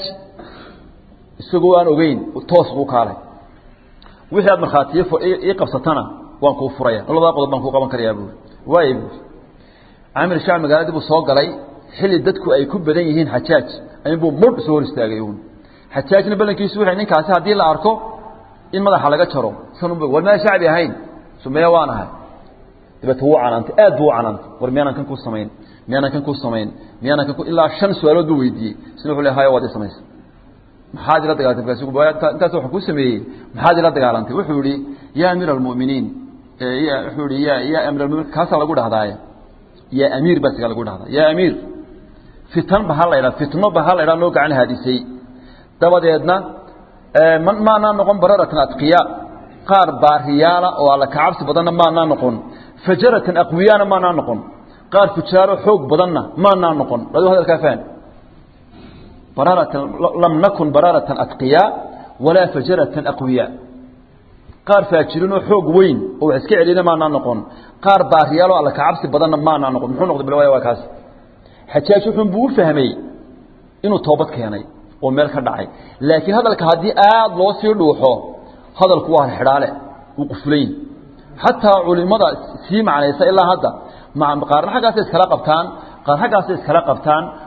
isagoo aan ogeyn toos buu kaalay wixii aad markhaatiyo ii qabsatana waan kuu furaya labadaa qodob baan kuu qaban karayaa buuri waaya buuri caamir shacbi magaaladii buu soo galay xilli dadku ay ku badan yihiin xajaaj ayunbuu mudh soo hor istaagay uun xajaajna ballankiisu wuxuu ninkaasi haddii la arko in madaxa laga jaro sanunba war maa shacbi ahayn sumeya waan ahay dabeeta wuu canaantay aad buu u canaantay war miyaanan kan ku samayn miyaanan kan ku samayn miyaanan kan ku ilaa shan su-aalood buu weydiiyey isna wuxuu le haya waad ii samaysay maxaad ila dagaalantay markaas intaas waxaan kuu sameeyey maxaad ila dagaalantay wuxuu yihi ya amiir almu'miniin wuxuu yihi ya ya amiir almuminiin kaasaa lagu dhahdaaye ya amiir baa sigaa lagu dhahdaa ya amiir fitan ba ha la ydhaa fitno ba ha la ydhaa noo gacan haadisay dabadeedna maanaa noqon bararatan adqiya qaar baariyaala oo alla kacabsi badanna maanaa noqon fajaratan aqwiyaana maanaa noqon qaar fujaaro xoog badanna maanaa noqon adu hadalkaa faham bararatan lam nakun bararatan adqiya walaa fajaratan aqwiya qaar faajirinoo xoog weyn oo wax iska celina maanaa noqon qaar baariyaaloo alla kacabsi badanna maanaa noqon muxuu noqday bal waa kaas xajaaj wuxuun buu u fahmay inuu toobad keenay oo meel ka dhacay laakiin hadalka haddii aad loo sii dhuuxo hadalku waa xidhaale wuu qufulayn xataa culimada sii macnaysa ilaa hadda qaarna xaggaasay iskala qabtaan qaar xaggaasay iskala qabtaan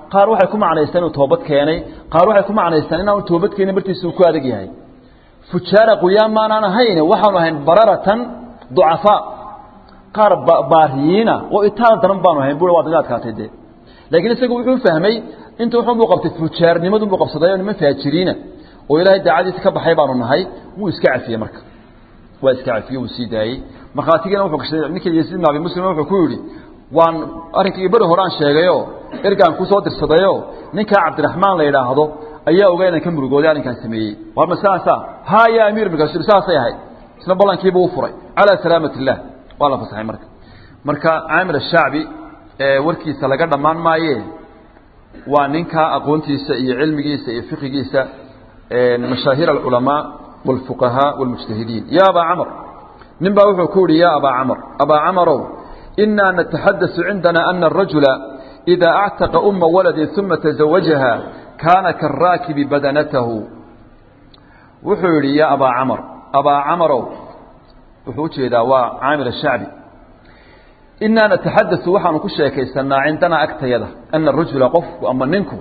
qaar waxay ku macnaystaan inuu toobad keenay qaar waxay ku macnaystaan inaanu toobad keenin martiisa uu ku adag yahay fujaara quyaan maanaan ahayn waxaanu ahayn bararatan ducafaa qaar baariyiina oo itaal daran baanu ahayn buu waad naga adkaatay dee laakiin isagu wuxuu fahmay inta wuxuu buu qabtay fujaarnimadu buu qabsaday oo niman faajiriina oo ilaahay daacadiisa ka baxay baanu nahay wuu iska cafiyey marka waa iska cafiyey wuu sii daayey markhaatigana wuxuu gashaday ninka yasiid ibn abi muslim wuxuu ku yidhi waan arrinkii beri hore aan sheegayo ergaan ku soo dirsadayo ninkaa cabdiraxmaan la yidhaahdo ayaa ogaa inaan ka murugooday arrinkaan sameeyey war ma saasa ha ya amiir markaasuu saasay ahayd isna ballankiiba u furay calaa salaamat illah waa la fasaxay marka marka caamir ashacbi warkiisa laga dhammaan maaye waa ninka aqoontiisa iyo cilmigiisa iyo fiqigiisa mashaahir alculamaa wاlfuqahaa wاlmujtahidiin ya abaa camr nin baa wuxuu ku yihi ya abaa camr abaa camarow inaa nataxadaثu cindana ana الrajula إida actaqa uma waladi uma taزawajaha kaana karaakibi badanatahu wuxuu yidhi ya abaa camr abaa camarow wuxuu ujeedaa waa caamil الshacbi inaa nataxadaثu waxaanu ku sheekaysanaa cindanaa agtayada ana rajula qofku ama ninku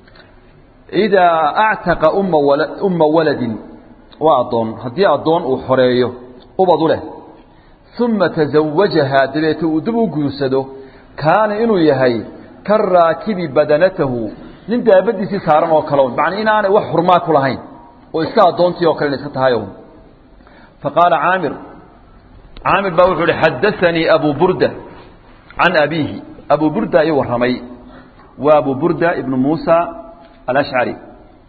idaa actaqa uma umma waladin waa addoon haddii addoon uu xoreeyo ubadu leh uma taزawajahaa dabeete uu dib u guursado kaana inuu yahay ka raakibi badanatahu nin daabadiisii saaran oo kale macnaa inaanay wax xurmaa ku lahayn oo iska addoontii oo kale ina iska tahay faqaala caamir caamir baa wuxuu ihi xadaanii abu burda can abiihi abu burda ii warramay waa abu burda ibnu muusa alashcari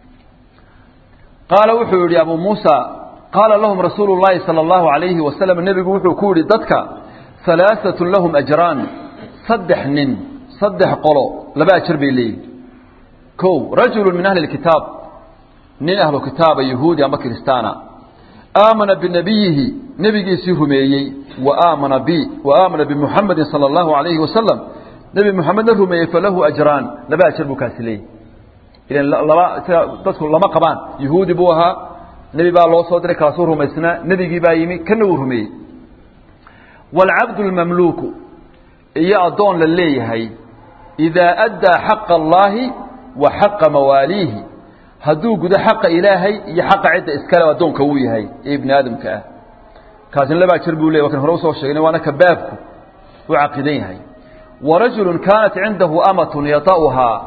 qaala wuxuu yihi abu muusa qaala lahum rasuulu llaahi sala allahu alayhi wasalam nebigu wuxuu ku yihi dadka halaaatun lahum ajraan saddex nin saddex qolo laba ajar bay leeyihin kow rajulu min ahli lkitaab nin ahlu kitaaba yahuudi ama kiristaana aamana binabiyihi nebigiisii rumeeyey wa aamana bi wa aamana bimuxamedin sala allahu alayhi wasalam nebi muxamedna rumeeyey falahu ajraan laba ajar buu kaasi leeyahy ilan laba dadku lama qabaan yahuudi buu ahaa nebi baa loo soo diray kaasuu rumaysnaa nebigii baa yimi kana uu rumeeyey waalcabdu lmamluuku iyo addoon la leeyahay idaa addaa xaqa allaahi wa xaqa mawaaliihi hadduu gudo xaqa ilaahay iyo xaqa cidda iskale addoonka uu yahay ee ibni aadamka ah kaasina labaa jer buu ley wa kan hore usoo sheegnay waana ka baabku u caqiidan yahay wa rajulu kaanat cindahu amatun yata'uhaa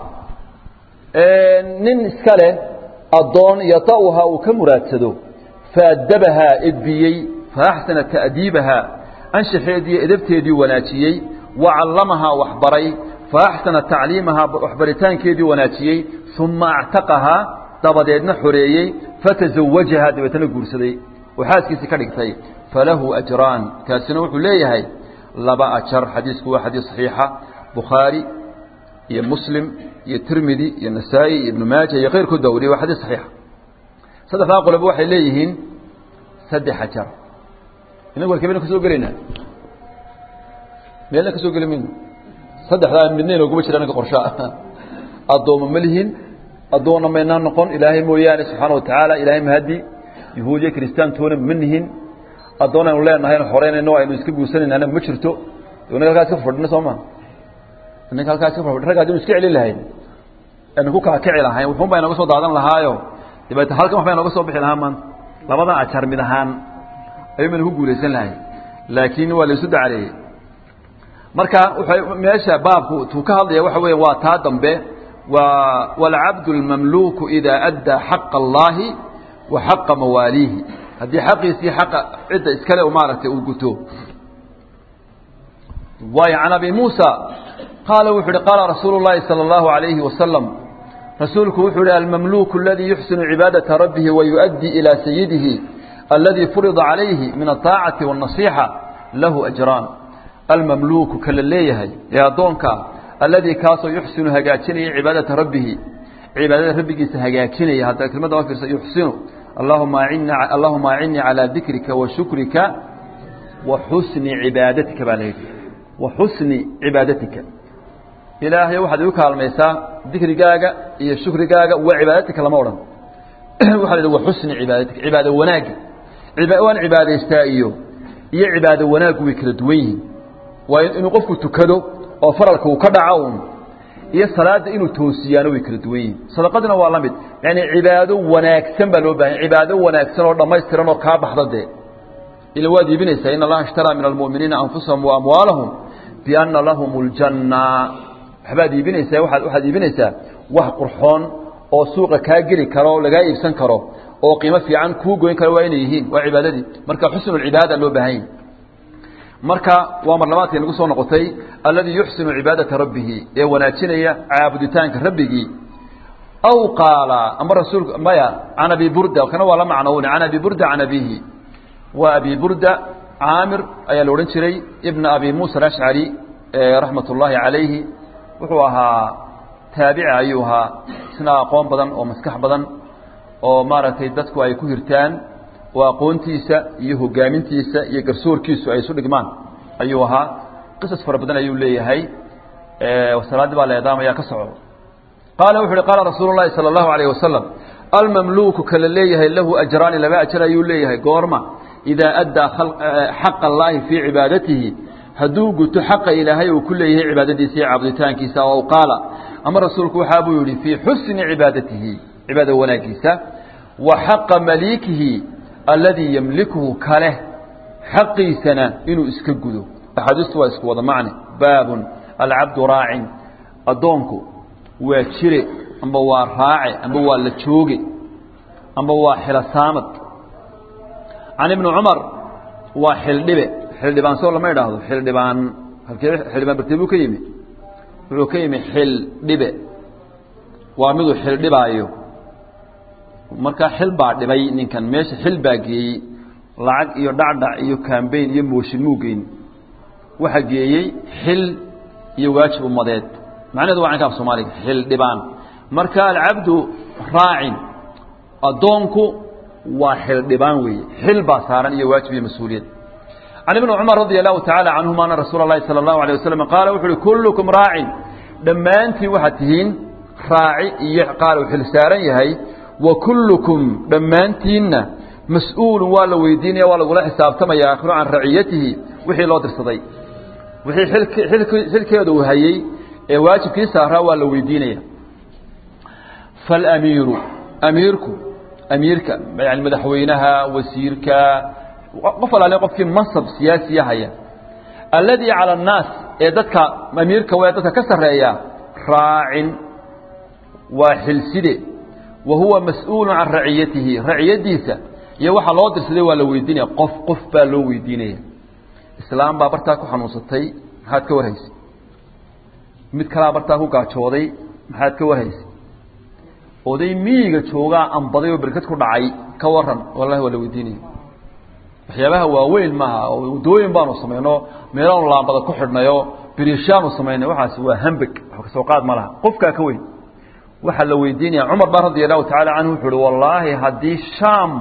nin iska leh addoon yata'uhaa uu ka muraadsado faadabahaa edbiyey faaxsana ta'diibahaa anshaxeedii edabteedii wanaajiyey wa callamahaa waxbaray faaxsana tacliimahaa waxbaritaankeedii wanaajiyey uma actaqahaa dabadeedna xoreeyey fatazawajahaa dabeetana guursaday oo xaaskiisii ka dhigtay falahu ajraan kaasina wuxuu leeyahay laba ajar xadiisku waa xadiis saxiixa bukhaari iyo muslim iyo tirmidi iyo nasaa-i iyo ibnu maaja iyo keyrkood baa wariye waa xadiis saxiixa saddexdaa qoloba waxay leeyihiin saddex ajar inagu halkee ka soo gelaynaa meelna ka soo geli mayno saddexdaa midna inooguma jira ninka qorshaa addooma ma lihin addoonna maynaan noqon ilaahay mooyaane subxaana wa tacaala ilaahay mahadi yahuudiya kiristaantoona ma nihin addoon aynu leenahay anu xoreynayno aynu iska guursanaynaana ma jirto inaga halkaa iska fadhino soo ma inaka halkaa iska fadhi ragga hadinu iska celin lahayn aynu ku kakaci lahayn wuxuun baa inaga soo daadan lahaayo dabeete halkan wax baa inaga soo bixi lahaa maanta labadan ajar mid ahaan ayuu baynu ku guulaysan lahay laakiin waa laysu dacaleeyey marka wuxuu meesha baabku tuu ka hadlaya waxa weya waa taa dambe waa waalcabdu اlmamluuku idaa addaa xaqa allaahi wa xaqa mawaaliihi haddii xaqiisii xaqa cidda iskale maaragtay uu guto waayo can abi muusa qaala wuxu uhi qaala rasuulu اllahi salى اllahu عalayhi wasalam rasuulku wuxuu ihi almamluuku aladii yuxsinu cibaadaةa rabbihi wayuؤdii ilى sayidihi aladii furida calayhi min aلطaacati wالnasixa lahu ajraan almamluuku kala leeyahay ee addoonka alladii kaasoo yuxsinu hagaajinaya cibaadata rabbihi cibaadada rabbigiisa hagaajinaya hadda kelmadda waa fiirsa yuxsinu allahuma acinna allahuma acinnii calaa dikrika wa shukrika wa xusni cibaadatika baa la yidhi wa xusni cibaadatika ilaahay waxaad igu kaalmaysaa dikrigaaga iyo shukrigaaga wa cibaadatika lama odhan waxa la yidhi wa xusni cibaadatika cibaado wanaagga waan cibaadaystaa iyo iyo cibaado wanaaggu way kala duwan yihiin waa inuu qofku tukado oo faralka uu ka dhaco un iyo salaada inuu toosiyaano way kala duwan yihiin sadaqadina waa la mid yani cibaado wanaagsan baa loo bahan cibaado wanaagsan oo dhammaystiran oo kaa baxda dee ila waad iibinaysaa in allaha ishtaraa min almu'miniina anfusahum wa amwaalahum bianna lahum اljanna waxbaad iibinaysaa waaad waxaad iibinaysaa wax qurxoon oo suuqa kaa geli karo oo lagaa iibsan karo oo qiimo fiican kuu goyn karo waa inay yihiin waa cibaadadii marka xusnucibaada loo baahan yahi marka waa marlabaadkay nagu soo noqotay alladii yuxsinu cibaadata rabbihi ee wanaajinaya caabuditaanka rabbigii aw qaala ama rasuulka maya can abi burda kana waa la macnown can abi burda can abihi waa abi burda caamir ayaa la odhan jiray ibna abi muusa alashcari raxmat ullaahi calayhi wuxuu ahaa taabici ayuu ahaa isna aqoon badan oo maskax badan oo maaragtay dadku ay ku hirtaan oo aqoontiisa iyo hogaamintiisa iyo garsoorkiisu ay isu dhigmaan ayuu ahaa qisas fara badan ayuu leeyahay salaaddii baa la eedaamaya ka soco qaala wuxu uhi qaala rasuulu llahi sala allahu alayh wasalam almamluuku kala leeyahay lahu ajraani laba ajar ayuu leeyahay goorma idaa addaa xaqa allaahi fii cibaadatihi hadduu guto xaqa ilaahay uu ku leeyahay cibaadadiisa iyo caabuditaankiisa ow qaala ama rasuulku waxaa buu yihi fii xusni cibaadatihi cibaada wanaagiisa wa xaqa maliikihi alladii yamlikuhu kaleh xaqiisana inuu iska gudo axaadiistu waa isku wada macne baabun alcabdu raacin addoonku waa jire amba waa raace amba waa la jooge amba waa xilosaamad can ibni cumar waa xildhibe xildhibaan soo lama idhaahdo xildhibaan halkee xildhibaan bartee buu ka yimi wuxuu ka yimi xildhibe waa miduu xildhibaayo markaa xil baa dhibay ninkan meesha xil baa geeyey lacag iyo dhacdhac iyo kambayn iyo mooshin muu geyn waxaa geeyey xil iyo waajib umadeed macnaheedu waa canka af soomaaliga xildhibaan marka alcabdu raacin addoonku waa xildhibaan weeye xil baa saaran iyo waajib iyo mas-uuliyad can ibni cumar radi allahu tacaala canhuma ana rasuula اllahi salى اllahu alيه wasalam qaala wuxu uhi kullukum raacin dhammaantiin waxaad tihiin raaci iyo qaal uu xil saaran yahay wa kullukum dhammaantiinna mas-uulun waa la weydiinaya waa lagula xisaabtamaya aakhiru can raciyatihi wixii loo dirsaday wixii xilkeeda uu hayey ee waajibkii saaraa waa la weydiinaya faاlamiiru amiirku amiirka yani madaxweynaha wasiirka qof alaale qofkii mansab siyaasiya haya alladii cala annaas ee dadka amiirka w dadka ka sarreeya raacin waa xilside wa huwa mas-uulu can raciyatihi raciyadiisa iyo waxaa loo dirsaday waa la weydiinaya qof qof baa loo weydiinaya islaam baa bartaa ku xanuunsatay maxaad ka warhaysay mid kalaa bartaa ku gaajooday maxaad ka warhaysay oday miyiga joogaa ambaday oo berkad ku dhacay ka waran wallahi waa la weydiinaya waxyaabaha waaweyn maaha oo waddooyin baanu samayno meelaanu laambada ku xidhnayo birishaanu samaynay waxaas waa hambeg wax kasoo qaad ma laha qofkaa ka weyn waxaa la weydiinaya cumar ba radia allahu tacaala canhu wuxu uhi wallaahi haddii shaam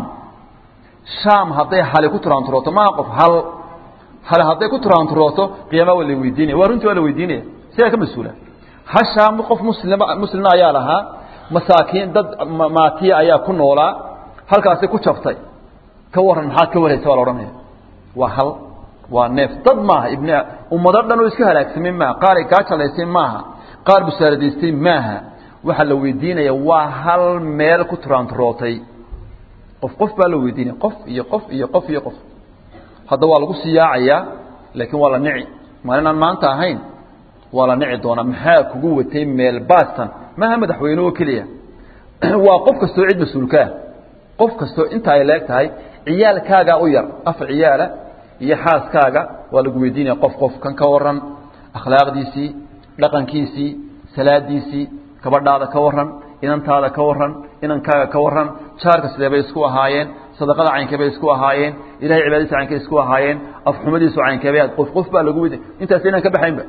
shaam hadday hali ku turaanturooto maa qof hal hal hadday ku turaanturooto qiyaama waa la weydiinaya waa runtii waa la weydiinaya sigaa ka mas-uula hashaam qof muslim muslima ayaa lahaa masaakiin dad maatiya ayaa ku noolaa halkaasi ku jabtay ka waran maxaad ka waraysa waa la odhanaya waa hal waa neef dad maaha ibn ummado dhan oo iska halaagsamay maaha qaar ay gaajalaysay maaha qaar busaaradaystay maaha waxaa la weydiinaya waa hal meel ku turaanturootay qof qof baa la weydiinaya qof iyo qof iyo qof iyo qof hadda waa lagu siyaacayaa laakiin waa la nici maalinaan maanta ahayn waa la nici doonaa maxaa kugu watay meel baastan maaha madaxweyne oo keliya waa qof kastoo cid mas-uulkaa qof kastoo inta ay leeg tahay ciyaalkaagaa u yar afar ciyaala iyo xaaskaaga waa lagu weydiinaya qof qof kan ka waran akhlaaqdiisii dhaqankiisii salaadiisii gabadhaada ka waran inantaada ka waran inankaaga ka waran jaarka sidee bay isku ahaayeen sadaqada caynkee bay isku ahaayeen ilahay cibaadadiisa caynkee isku ahaayeen afxumadiisu caynkee bay qof qof baa lagu weydiin intaas inaan ka baxaynba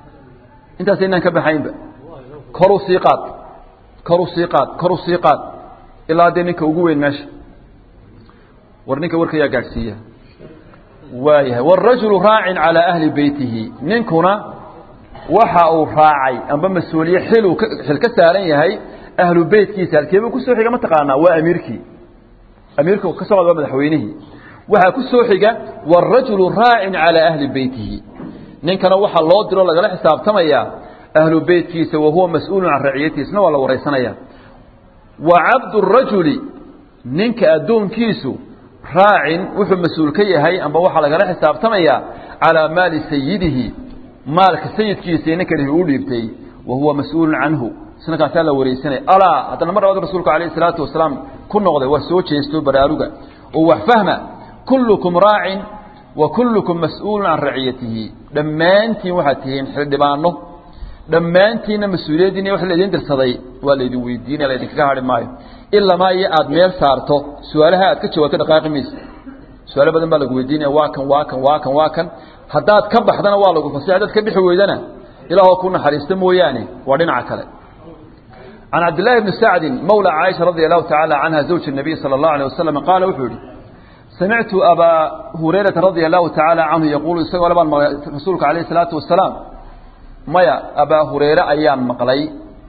intaas inaan ka baxaynba koru sii qaad koru sii qaad koru sii qaad ilaa dee ninka ugu weyn meesha war ninka warkayaa gaadhsiiya waayahay wاrajulu raacin calىa ahli beytihi ninkuna waxa uu raacay amba mas-uuliye xiluu xil ka saaran yahay ahlu beytkiisa halkeebuu kusoo xiga ma taqaanaa waa amiirkii amiirka ka socda waa madaxweynihii waxaa ku soo xiga wاrajulu raacin calىa ahli beytihi ninkana waxaa loo diro lagala xisaabtamayaa ahlu beytkiisa wahuwa mas-uulun can raciyatiisna waa la waraysanaya wa cabdu rajuli ninka addoonkiisu raacin wuxuu mas-uul ka yahay amba waxaa lagala xisaabtamayaa calaa maali sayidihi maalka sayidkiisa ninka dhihi uu dhiibtay wa huwa mas-uulun canhu isna kaasaa la waraysanaya alaa haddana mar labaad rasuulku alayh isalaatu wasalaam ku noqday waa soo jeesto baraaruga oo wax fahma kullukum raacin wa kullukum mas-uulun can raciyatihi dhammaantiin waxaad tihiin xildhibaano dhammaantiinna mas-uuliyaddiina wax laydin dirsaday waa laydin weydiinaya laydinkaga hadhi maayo ilamaa iyo aada meel saarto su-aalaha aad ka jawaabto dhaqaaqi maysa su-aalo badan baa lagu weydiinaya waa kan waa kan waa kan waa kan haddaad ka baxdana waa lagu fasay haddaad ka bixi weydana ilaahoo ku naxariista mooyaane waa dhinaca kale can cabdillahi bni sacdin mawla caaisha radia allahu tacaala canha zawji nabiy sala allahu alيh wasalam qaala wuxuu yihi samictu abaa hurayrata radia allahu tacaala canhu yaquulu isagoo labaan maqlay rasuulka alayh isalaatu wasalaam maya abaa hureyre ayaan maqlay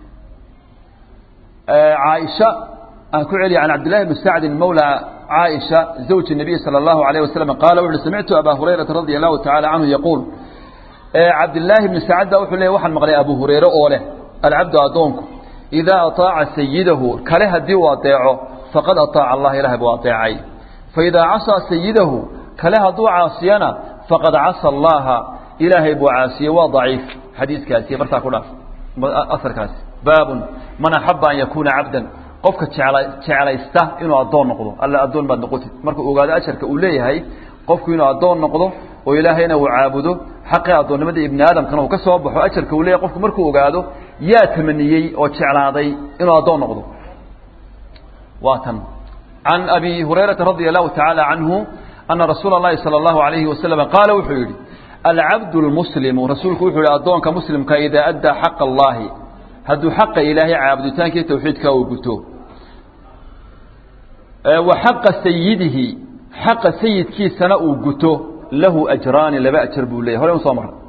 caaisha aan ku celiya can cabdillahi bni sacdin mawla caaisha zawji nabiy sala allahu alayh wasalam qaala wuxu uhi samictu abaa hurayrata radia allahu tacaala canhu yaquul cabdillaahi bni sacd baa wuxuu leeyay waxaan maqlay abu hureyre oo leh alcabdu addoonku idaa aطaaca sayidahu kale haddii uu adeeco faqad aطaaca allah ilahay buu adeecay faidaa casaa sayidahu kale hadduu caasiyana faqad casa allaha ilaahay buu caasiyey waa daciif xadiiskaasi markaa ku dhaaf asarkaasi baabun man axaba an yakuuna cabdan qofka jecla jeclaysta inuu addoon noqdo alla addoon baad noqotid markuu ogaado ajarka uu leeyahay qofku inuu addoon noqdo oo ilaahayna uu caabudo xaqii addoonnimada ibni aadamkana uu ka soo baxo ajarka uu leeyahay qofku markuu ogaado yaa tamaniyey oo jeclaaday inuu addoon noqdo waa tan can abi hurayrata radia allahu tacaala canhu ana rasuula اllahi salى اllahu alayhi wasalam qaala wuxuu yidhi alcabdu lmuslimu rasuulku wuxuu yihi addoonka muslimka idaa addaa xaqa allahi hadduu xaqa ilaahay caabuditaankii tawxiidka uu guto wa xaqa sayidihi xaqa sayidkiisana uu guto lahu ajraani laba ajar buu leyahy hore usoo maray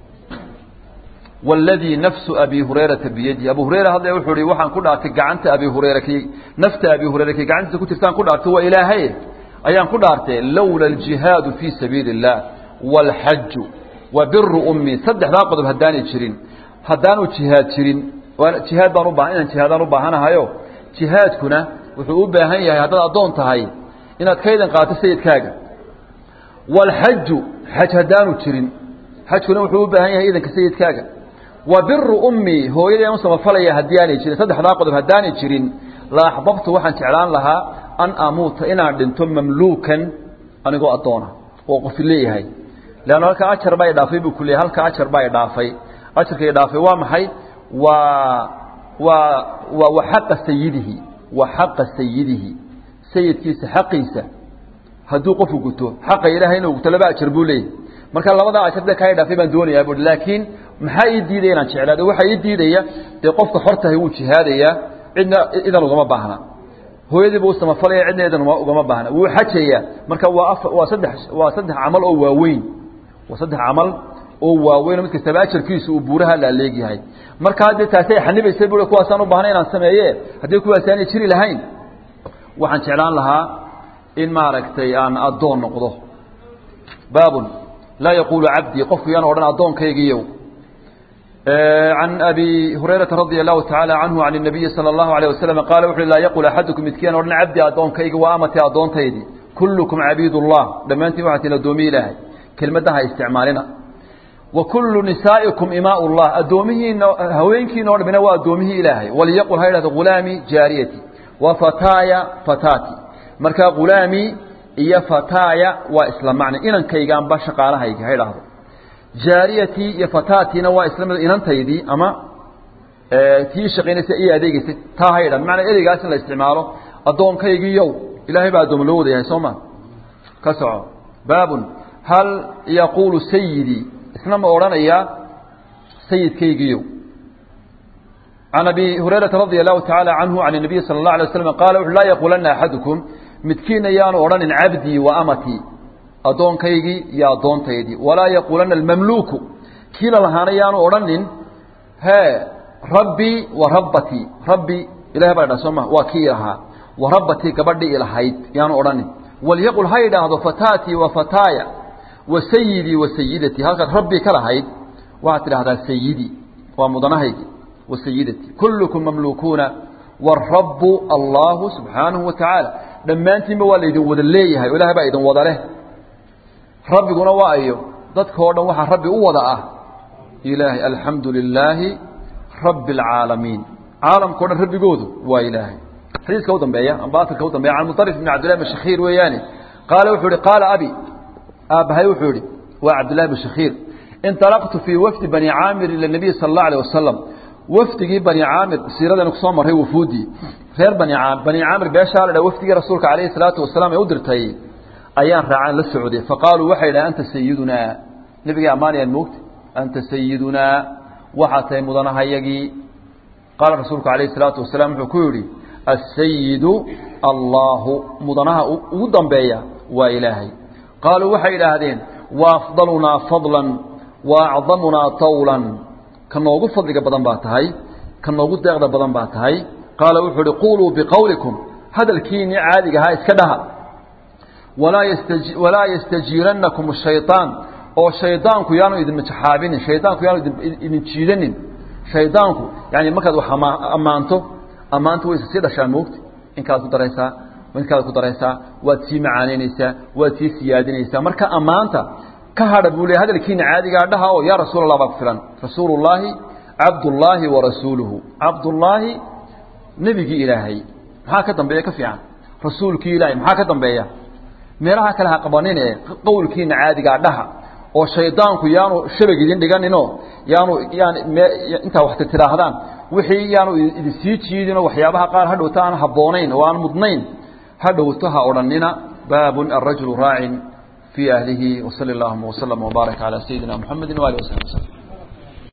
wاladii nafsu abi hurayrata biyadi abu hurayra hadle wuxuu hi waxaan ku dhaartay gacanta abi hurayra ki nafta abi hurayra ki gacantiisa ku jirtaan ku dhaartay waa ilaahay ayaan ku dhaartay lowla اljihaadu fii sabiili الlah wاlxaju wa biru ummi saddexdaa qodob haddaanay jirin haddaanu jihaad jirin jihaad baan ubaa inaan jihaadaan u baahanahayo jihaadkuna wuxuu u baahan yahay haddaad addoon tahay inaad ka idan qaato sayidkaaga wاlxaju xaj haddaanu jirin xajkuna wuxuu u baahan yahay idanka sayidkaaga wa biru ummi hooyadii aan u samafalaya haddii aanay jirin saddexdaa qodob haddaanay jirin la axbabtu waxaan jeclaan lahaa an amuuta inaan dhinto mamluukan anigoo addoona oo qofi leeyahay leanna halka ajar baa idhaafay buu ku leeyay halka ajar baa idhaafay ajarka idhaafay waa maxay waa waa waa wa xaqa sayidihi wa xaqa sayidihi sayidkiisa xaqiisa hadduu qofku guto xaqa ilaahay inuu guto laba ajar buu leeyahy marka labadaa ajar dee kaa idhaafay baan doonayaa buui laakiin maxaa ii diidaya inaan jeclaado waxaa ii diidaya dee qofka xortahay wuu jihaadayaa cidna idan ugama baahna hooyadiiba u samafalaya cidna idan ugama baahna wuu xajayaa marka waa a waa saddex waa saddex camal oo waaweyn waa saddex camal oo waaweyn mid kastaba ajarkiisu uu buuraha laaleegyahay marka haddii taasi ay xanibaysa bui kuwaasaan u baahna inaan sameeye haddii kuwaasi aanay jiri lahayn waxaan jeclaan lahaa in maaragtay aan addoon noqdo baabun laa yaquulu cabdii qofku yaan odhan addoonkaygiiyow can abi hurayrata radia allahu tacaala canhu can الnabiyi salى اllahu alيه wasalam qaala wuxu laa yaqul axadukum midkiian odhan cabdi addoonkaygi waa amati addoontaydii kullukum cabiid اllah dhammaantiin waxaa tihin addoomiyi ilaahay kelmaddaha isticmaalina wa kullu nisaa'ikum imaa llah addoomihiina haweenkiina o dhamina waa addoomihii ilaahay waliyaqul ha yidhahdo ghulaami jaariyati wa fataaya fataati marka ghulaami iyo fataaya waa isla macna inankaygaanba shaqaalahayga ha idhaahdo jaariyatii iyo fataatiina waa isla mid inantaydii ama tii shaqaynaysa iyo adeegaysay taa ha idhan macnaa ereygaas in la isticmaalo addoonkaygiiyow ilaahay baa addooma loo wada yahay soo ma ka soco baabun hal yaquulu sayidii isna ma odhanayaa sayidkaygiiyow can abi hurayrata radia allahu tacaala canhu can الnabiy salى اllah alay waslam qaala wuxu laa yaquulanna axadukum midkiina yaanu odhanin cabdii wa amatii addoonkaygii iyo addoontaydii walaa yaquulanna almamluuku kii la lahaana yaanu odhanin hee rabbii wa rabbatii rabbi ilahay baa dha soo ma waa kii lahaa wa rabbatii gabadhii ilahayd yaanu odhanin walyaqul ha yidhaahdo fataatii wa fataaya wa sayidii wa sayidatii halkaad rabbii ka lahayd waxaad tidhahdaa sayidii waa mudanahaygi wa sayidatii kullukum mamlukuuna warabu allahu subxaanahu wa tacaala dhammaantiinba waa laydin wada leeyahay o ilahay baa idin wada leh rabbiguna waa ayo dadka o dhan waxaa rabbi u wada ah ilaahay alxamdu lilaahi rabbi اlcaalamiin caalamka o dhan rabbigoodu waa ilaahay xadiiska u dambeeya amba asalka u dambeya can muطarif bn cabdillahi bn shakhiir weeyaane qaala wuxuu ihi qaala abi aabbahay wuxuu ihi waa cabdillahi bn shakhiir inطalaqtu fii wafdi bani caamir ila nabiy sala اllah alيه wasalam wafdigii bani caamir siiradaynu kusoo marray wufuudii reer bani caamir bani caamir beeshaa la dha wafdigii rasuulka calayhi salaatu wasalaam ee u dirtay ayaan raacaan la socday faqaaluu waxay dhahen anta sayidunaa nebigay ammaanayaan moogta anta sayidunaa waxaa tahay mudanahayagii qaala rasuulku calayhi salaatu wasalaam wuxuu ku yidhi asayidu allaahu mudanaha ugu dambeeya waa ilaahay qaaluu waxay idhaahdeen wa afdalunaa fadlan wa acdamunaa tawlan ka noogu fadliga badan baa tahay ka noogu deeqda badan baa tahay qaala wuxuu uhi quuluu biqowlikum hadalkiinii caadiga ahaa iska dhaha walaa yastaji walaa yastajiirannakum shayطaan oo shaydaanku yaanu idin majaxaabinin shaydaanku yaanu idin jiidanin shaydaanku yani markaad wax ammaanto ammaanta wayse sii dhashaa moogta in kalaad ku daraysaa in kalaad ku daraysaa waad sii macaanaynaysaa waad sii siyaadinaysaa marka ammaanta ka hadha buu le hadalkiina caadigaa dhaha oo yaa rasuul allah baa ku filan rasuulu llaahi cabdullaahi wa rasuuluhu cabdullaahi nebigii ilaahay maxaa ka dambeeya ka fiican rasuulkii ilaahay maxaa ka dambeeya meelaha kale ha qabanine qowlkiina caadigaa dhaha oo shaydaanku yaanu shabag idin dhiganinoo yaanu yaan intaa wax tidhaahdaan wixii yaanu idin sii jiidinoo waxyaabaha qaar hadhowta aan habboonayn oo aan mudnayn hadhowto ha odhanina baabun alrajulu raacin في أهله وصلى اللهم وسلم وبارك على سيدنا محمد وآله وصحبه وسلم